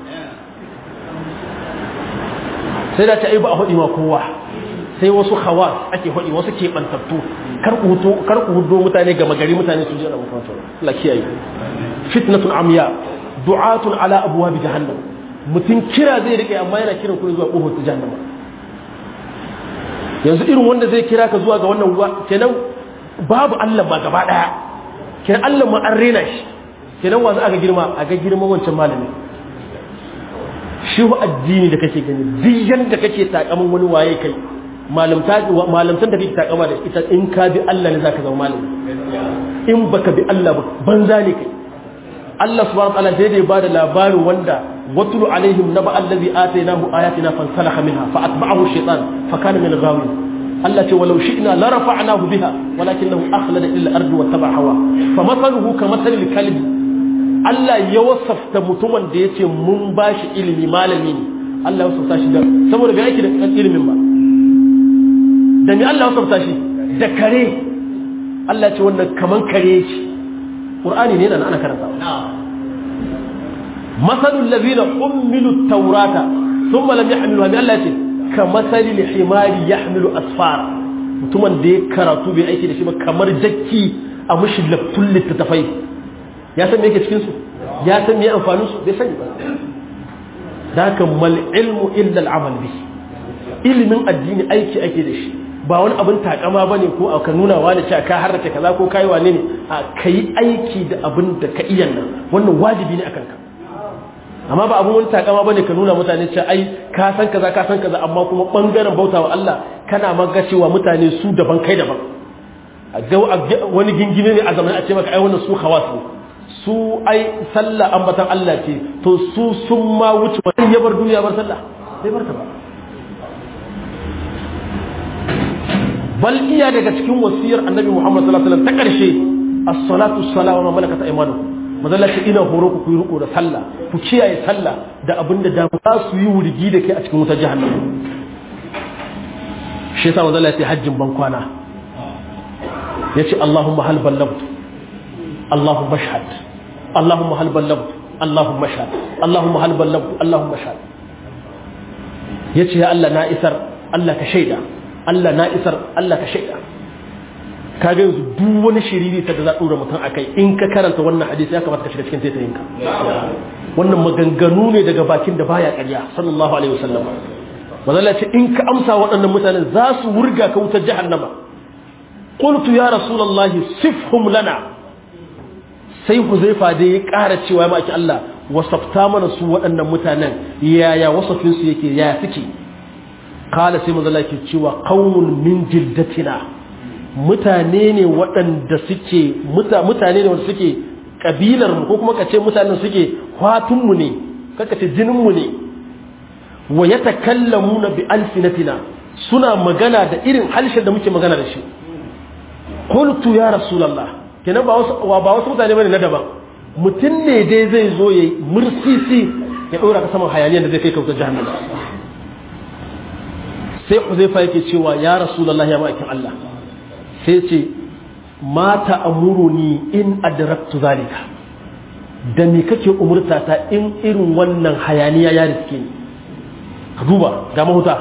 sai da ta yi ba a haɗi ma kowa sai wasu hawa ake haɗi wasu keɓantattu kar ku hudo mutane gama gari mutane su jira makamantar Allah kiyaye fitnatun amya du'atun ala abuwa bi jahannam mutum kira zai rike amma yana kiran ku zuwa ƙofar ta jahannama yanzu irin wanda zai kira ka zuwa ga wannan kenan babu Allah ma gaba ɗaya kenan Allah ma an rena shi kenan wa za a ga girma a ga girma wancan malami shi wa addini da kake gani duk yanda kake takamin wani waye kai malamta malamtan da kake takama da ita in ka bi Allah ne zaka zama malami in baka bi Allah ba banza ne kai Allah subhanahu wa ta'ala sai da bada labarin wanda watlu alaihim naba allazi atainahu ayatina fansalaha minha fa atba'ahu shaytan fa kana min al-ghawin Allah ce walau shi'na la rafa'nahu biha walakinahu akhlada ila al-ardi wa taba'a hawa fa mathaluhu ka mathali al-kalbi Allah ya wasafta mutumin da ya ce mun ba shi ilimi malami ne Allah ya wasafta shi da saboda bai aiki da ilimin ba da ni Allah ya wasafta shi da kare Allah ya ce wannan kaman kare yake Qur'ani ne nan ana karanta masalul ladina ummilu tawrata thumma lam yahmiluha bi Allah ya ce ka masalil himari yahmilu asfara mutumin da ya karatu bai aiki da shi ba kamar jakki a mushi laftun littattafai ya san me yake cikin su ya san me amfanin su bai sani ba da haka mal ilmu illa al'amal bi ilimin addini aiki ake da shi ba wani abin takama bane ko ka nuna wani cewa ka harrace kaza ko kai wane ne a kai aiki da abin da ka iya nan wannan wajibi ne akan ka amma ba abin wani takama bane ka nuna mutane cewa ai ka san kaza ka san kaza amma kuma bangaren bautawa Allah kana maga cewa mutane su daban kai daban wani gingime ne a zamanin a ce maka ai wannan su khawas ne su ai sallah ambatan Allah ce to su sun ma wuce wani ya bar duniya bar sallah bai bar ta ba bal iya daga cikin wasiyar annabi Muhammad sallallahu alaihi wasallam ta karshe as-salatu as-salam wa ma malakat aymanukum mazalla ce ina horo ku ku yi riko da sallah ku kiyaye sallah da abinda da za su yi wurgi da kai a cikin wutar jahannama shi yasa mazalla ce hajjin ban kwana yace Allahumma hal ballagtu Allahumma shahad Allahumma hal ballagtu Allahumma shahad Allahumma hal ballagtu Allahumma shahad yace ya Allah na isar Allah ka shaida Allah na isar Allah ka shaida kaga yanzu duk wani shiriri ta da za dora mutum akai in ka karanta wannan hadisi ya kamata ka shiga cikin taitayinka wannan maganganu ne daga bakin da baya ƙarya sallallahu alaihi wasallam manzala ce in ka amsa waɗannan mutanen za su wurga ka wutar jahannama qultu ya rasulullahi sifhum lana sai huzaifa da ya ƙara cewa ma ake Allah wasafta mana su waɗannan mutanen yaya wasafin su yake yaya suke kala sai manzala ke cewa qaumun min jildatina mutane ne waɗanda suke mutane ne wanda suke kabilar mu ko kuma kace mutanen suke fatun mu ne kaka ce jinin mu ne wa yatakallamuna bi alsinatina suna magana da irin halshen da muke magana da shi qultu ya rasulullah kenan ba wasu ba wasu mutane bane na daban mutum ne dai zai zo yayi mursisi ya dora ka saman hayaniyar da zai kai ka wutar jahannama sai Huzaifa yake cewa ya rasulullah ya ma'aikin Allah sai ce mata amuruni in adraktu zalika da me kake umurta ta in irin wannan hayaniya ya riske ni ka duba ga mahuta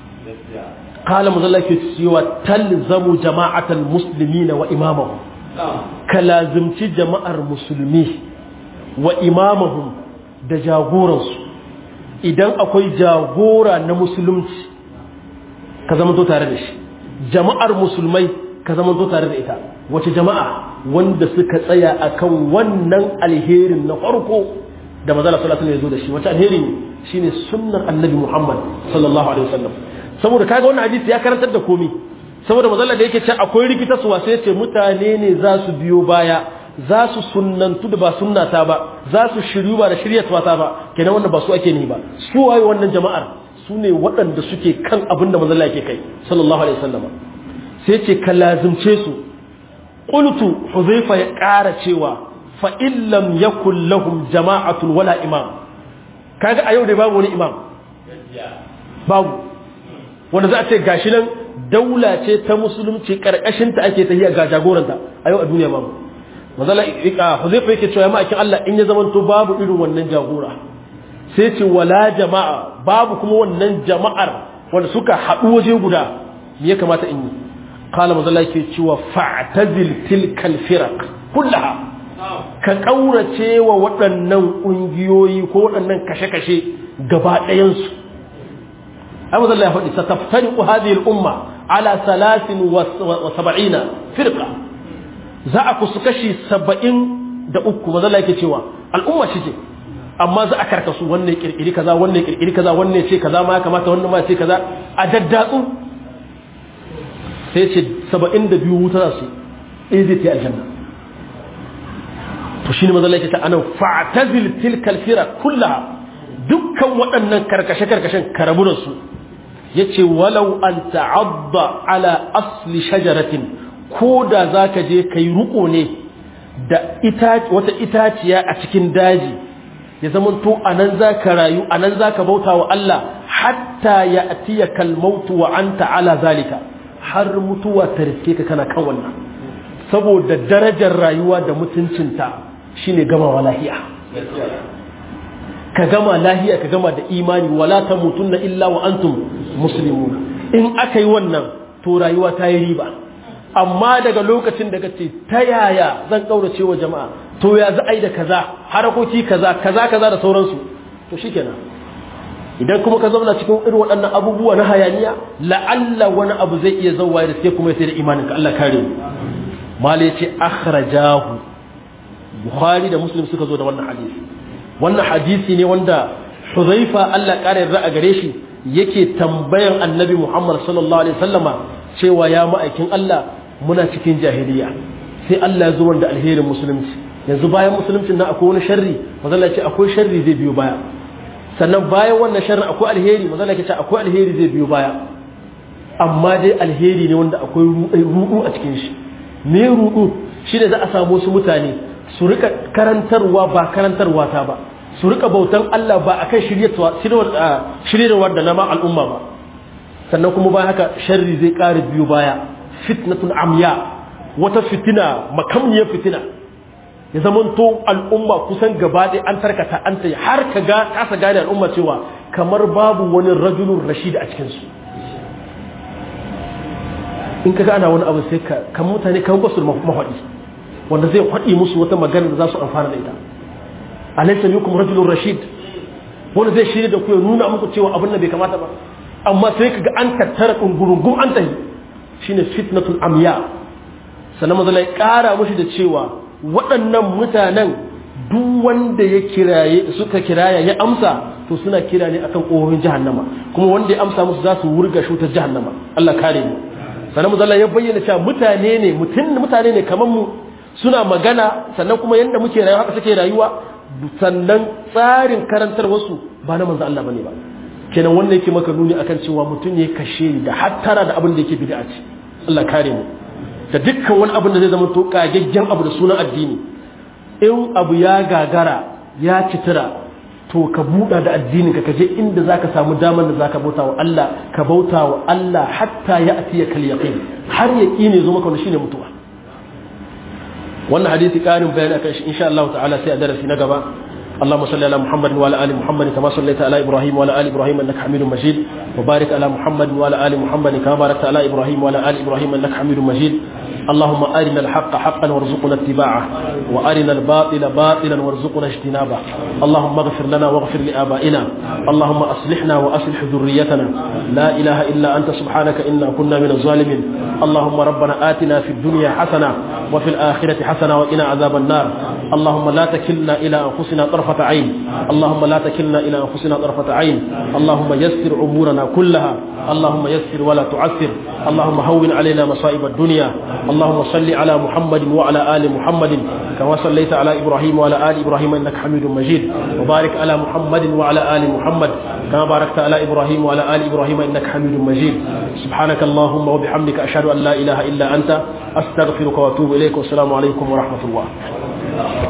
qala muzalla ke cewa talzamu jama'atal muslimina wa imamahum ka lazimci jama'ar musulmi wa imamahum da jagoransu idan akwai jagora na musulunci ka zama to tare da shi jama'ar musulmai ka zama to tare da ita wace jama'a wanda suka tsaya akan wannan alherin na farko da manzala sallallahu alaihi wasallam ya zo da shi wace alheri ne shine sunnar annabi Muhammad sallallahu alaihi wasallam saboda kaga wannan hadisi ya karantar da komai saboda manzala da yake ce akwai rikita su sai ce mutane ne za su biyo baya za su sunnantu da ba sunnata ba za su shiryu ba da shiryatwa ta ba kenan wannan ba su ake ni ba su waye wannan jama'ar su ne waɗanda suke kan abin da manzala yake kai sallallahu alaihi wasallam sai ce ka lazimce su qultu huzaifa ya ƙara cewa fa illam yakul lahum jama'atun wala imam kaga a yau da babu wani imam babu wanda za a ce gashi nan daula ce ta musulunci karkashin ta ake tafiya ga jagoranta a yau a duniya babu mazala huzaifa yake cewa ma'aikin Allah in ya zamanto babu irin wannan jagora sai ce wala jama'a babu kuma wannan jama'ar wanda suka haɗu waje guda me ya kamata in yi قال مزلا yake cewa fa'tazil tilkal firaq kullaha ka kaurace wa waɗannan ƙungiyoyi ko waɗannan kashe-kashe gaba ɗayan su ai mazalla ya faɗi sataftariqu hadhihi al-umma ala 73 firqa za a kusu kashi 70 da uku mazalla yake cewa al'umma shi ce amma za a karkasu wannan kirkiri kaza wannan kirkiri kaza wannan ce kaza ma ya kamata wannan ma ce kaza a daddatsu sai ce saba'in da biyu wuta za su ɗaya zai ta aljanna to shi ne mazala yake ta anan fa'tazil tilkal fira kullaha dukkan waɗannan karkashe-karkashen karaburansu ya ce walau an ta'adda ala asli shajaratin ko da za ka je ka yi ruko ne da wata itaciya a cikin daji ya zama to a nan za ka rayu a nan za ka bauta wa Allah hatta ya atiya kalmautu wa an ta'ala zalika har mutuwa ta riske ka kana kan wannan saboda darajar rayuwa da mutuncinta shine gamawa lahiya ka gama lahiya ka gama da imani wala tamutunna illa wa antum muslimun in aka yi wannan to rayuwa ta yi riba amma daga lokacin da kace ta yaya zan kaurace wa jama'a to ya za a yi da kaza harakoki kaza kaza kaza da sauransu to shikenan idan kuma ka zauna cikin irin waɗannan abubuwa na hayaniya la'alla wani abu zai iya zauwa da sai kuma sai da imaninka Allah kare mu mala yace akhrajahu bukhari da muslim suka zo da wannan hadisi wannan hadisi ne wanda huzaifa Allah kare yarda a gare shi yake tambayan annabi Muhammad sallallahu alaihi wasallama cewa ya ma'aikin Allah muna cikin jahiliya sai Allah ya zo wanda alherin musulunci yanzu bayan musuluncin nan akwai wani sharri mazalla ce akwai sharri zai biyo baya sannan bayan wannan sharri akwai alheri mazalla ce akwai alheri zai biyo baya amma dai alheri ne wanda akwai ruɗu a cikin shi me ruɗu shi ne za a samu su mutane su rika karantarwa ba karantarwa ta ba su rika bautan Allah ba akan shiryarwa da nama al'umma ba sannan kuma bayan haka sharri zai ƙara biyo baya fitnatun amya wata fitina makamniyar fitina ya zamanto al'umma kusan gaba ɗaya an tarkata an ta har ka ga kasa gane al'umma cewa kamar babu wani rajulun rashid a cikinsu in ka ana wani abu sai ka kan mutane kan basu da mafaɗi wanda zai faɗi musu wata magana da za su amfana da ita alaysa minkum rajulun rashid wanda zai shirya da ku ya nuna muku cewa abin da bai kamata ba amma sai ka ga an tattara kungurungun an tahi shine fitnatul amya sannan mazala ya ƙara mushi da cewa waɗannan mutanen duk wanda ya kiraye suka kiraya ya amsa to suna kira ne akan ƙohohin jahannama kuma wanda ya amsa musu za su wurga shutar jahannama Allah kare mu sannan mazala ya bayyana cewa mutane ne mutum mutane ne kamar mu suna magana sannan kuma yanda muke rayuwa haka suke rayuwa sannan tsarin karantar wasu ba na manzo Allah bane ba kenan wanda yake maka nuni akan cewa mutum ne kashe da hattara da abin da yake bid'a ce Allah kare mu da dukkan wani abin da zai zama to kagaggen abu da sunan addini in abu ya gagara ya citira to ka buɗa da addinin ka kaje inda zaka samu damar da zaka bauta wa Allah ka bauta wa Allah hatta ya atiya kal yaqin har yaqini zo maka shine mutuwa wannan hadisi karin bayani akan shi insha Allah ta'ala sai a darasi na gaba اللهم صل على محمد وعلى ال محمد كما صليت على ابراهيم وعلى ال ابراهيم انك حميد مجيد وبارك على محمد وعلى ال محمد كما باركت على ابراهيم وعلى ال ابراهيم انك حميد مجيد اللهم ارنا الحق حقا وارزقنا اتباعه وارنا الباطل باطلا وارزقنا اجتنابه اللهم اغفر لنا واغفر لابائنا اللهم اصلحنا واصلح ذريتنا لا اله الا انت سبحانك انا كنا من الظالمين اللهم ربنا اتنا في الدنيا حسنه وفي الاخره حسنه وقنا عذاب النار اللهم لا تكلنا الى انفسنا طرفه عين اللهم لا تكلنا الى انفسنا طرفه عين اللهم يسر امورنا كلها اللهم يسر ولا تعسر اللهم هون علينا مصائب الدنيا اللهم صل على محمد وعلى ال محمد كما صليت على ابراهيم وعلى ال ابراهيم انك حميد مجيد وبارك على محمد وعلى ال محمد كما باركت على ابراهيم وعلى ال ابراهيم انك حميد مجيد سبحانك اللهم وبحمدك اشهد ان لا اله الا انت استغفرك واتوب اليك والسلام عليكم ورحمه الله